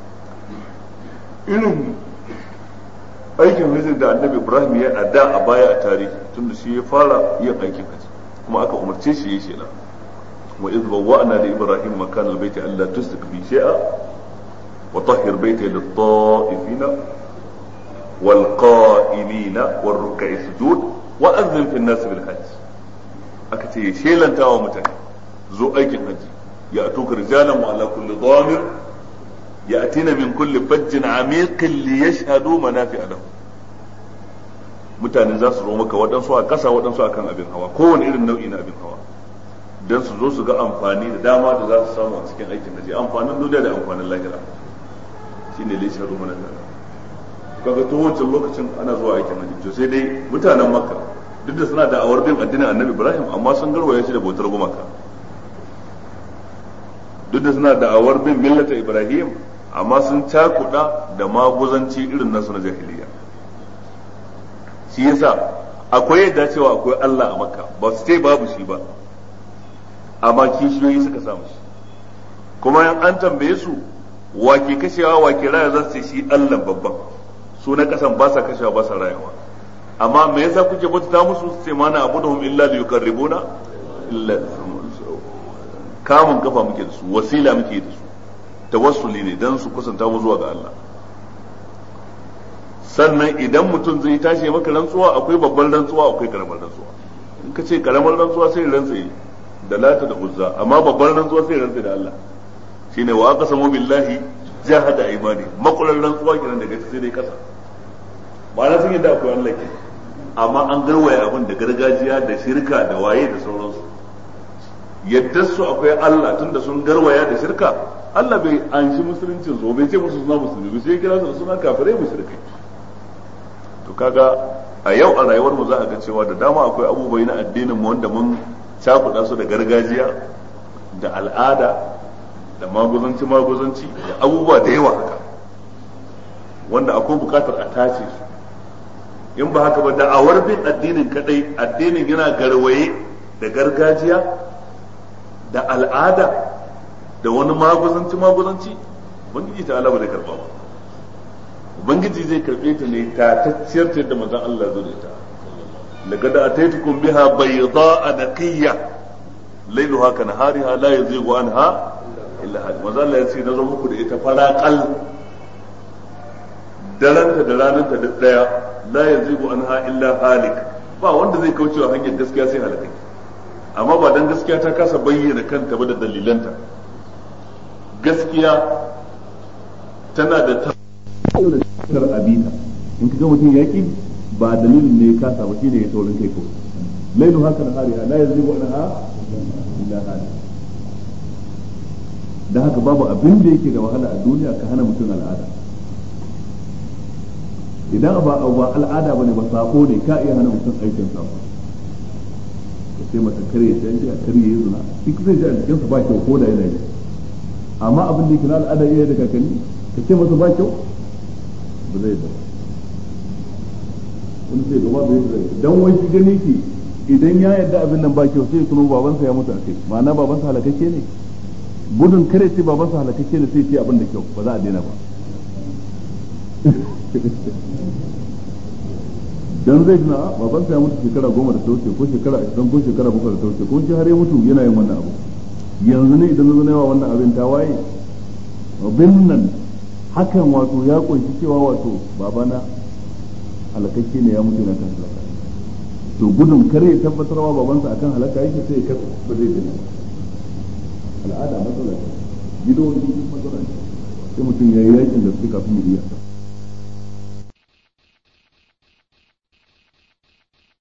irin aikin hajji da annabi ibrahim ya a da a baya a tarihi tunda shi ya fara yin aikin hajji kuma aka umarce shi ya shela wa idh bawwa'na li ibrahim makan albayti alla tusrik bi shay'a wa tahhir bayti lit ta'ifina wal qa'imina war ruk'i sujud wa adhim fi an-nas bil hajj aka ce shelanta wa mutane zo aikin hajji ya atuka rijalan wa ala kulli dhamir يأتين من كل فج عميق ليشهدوا منافع لهم mutane za su zo maka waɗansu a ƙasa waɗansu a kan abin hawa kowane irin nau'i na abin hawa don su zo su ga amfani da dama da za su samu a cikin aikin haji amfanin duniya da amfanin lahira shi ne laishar rumana da kaga to wancan lokacin ana zuwa aikin haji to sai dai mutanen makka duk da suna da awar bin addinin annabi ibrahim amma sun garwaya shi da bautar gumaka duk da suna da'awar bin millata ibrahim amma sun cakuɗa da maguzanci irin nasu na jahiliya shi yasa akwai yadda cewa akwai Allah a makka ba su ce babu shi ba amma kishiyoyi suka samu shi kuma yan an tambaye su wake kashewa wake raya za su ce shi Allah babban su na kasan ba sa kashewa ba sa rayawa amma me yasa kuke bauta musu su ce mana abuduhum illa liyuqarribuna illa kamun kafa muke da su wasila muke da su tawassuli ne dan su kusanta mu zuwa ga Allah sannan idan mutum zai tashi maka rantsuwa akwai babban rantsuwa akwai karamar rantsuwa in ka ce karamar rantsuwa sai rantsa da lata da uzza amma babban rantsuwa sai rantsa da Allah shine wa aqsamu billahi jahada imani makulan rantsuwa kenan daga sai dai kasa ba na sun yadda akwai Allah ke amma an garwaya abin da gargajiya da shirka da waye da sauransu yadda su akwai Allah tunda sun garwaya da shirka Allah bai anshi musuluncin su bai ce musu suna musulmi sai kira su da suna kafirai mushrikai to kaga a yau a rayuwar mu za a ga cewa da dama akwai abubuwa na addinin mu wanda mun cakuɗa su da gargajiya da al'ada da maguzanci maguzanci da abubuwa da yawa haka wanda akwai bukatar a tace su in ba haka ba da awar bin addinin kadai addinin yana garwaye da gargajiya da al'ada da wani maguzanci maguzanci ubangiji ta Allah ba zai karba ba ubangiji zai karbe ta ne ta tacciyar ta yadda manzon Allah zo da ita laqad ataitukum biha bayda'a naqiyya layluha ka nahariha la yazighu anha illa hadi manzon Allah ya ce na zo muku da ita faraqal daranta da rananta duk daya la yazighu anha illa halik ba wanda zai kauce wa hanyar gaskiya sai halaka amma ba dan gaskiya ta kasa bayyana kanta ba da dalilanta gaskiya tana da ta abita in ka ga mutum yaki ba dalilin ne ya kasa ba shine ya taurin kai kawai lailu haka na hariha la yazighu anha illa halik da haka babu abin da yake da wahala a duniya ka hana mutum al'ada idan ba ba al'ada bane ba sako ne ka iya hana mutum aikin sako ka ce mata kare ya canji a kare ya zuna shi zai ji a jikinsa ba kyau ko da yana yi amma abin da yake na al'ada iya da kakanni ka ce masa ba kyau ba zai da wani sai gaba bai zai dan wai shi gani ki idan ya yarda abin nan ba kyau sai ya tuno babansa ya mutu a kai ma'ana babansa halakakke ne gudun kare ce babansa halakakke ne sai ce abin da kyau ba za a daina ba dan zai tuna baban sa ya mutu shekara goma da ta wuce ko shekara ashirin ko shekara bakwai da ta wuce ko shi har ya mutu yana yin wannan abu yanzu ne idan zo yawa wannan abin ta waye abin nan hakan wato ya kunshi cewa wato babana halakakke ne ya mutu yana kan halaka to gudun kare ya tabbatarwa babansa akan halaka yake sai ya kasa ba zai gani al'ada matsala ce gido matsala ce sai mutum ya yi yakin da suke kafin ya iya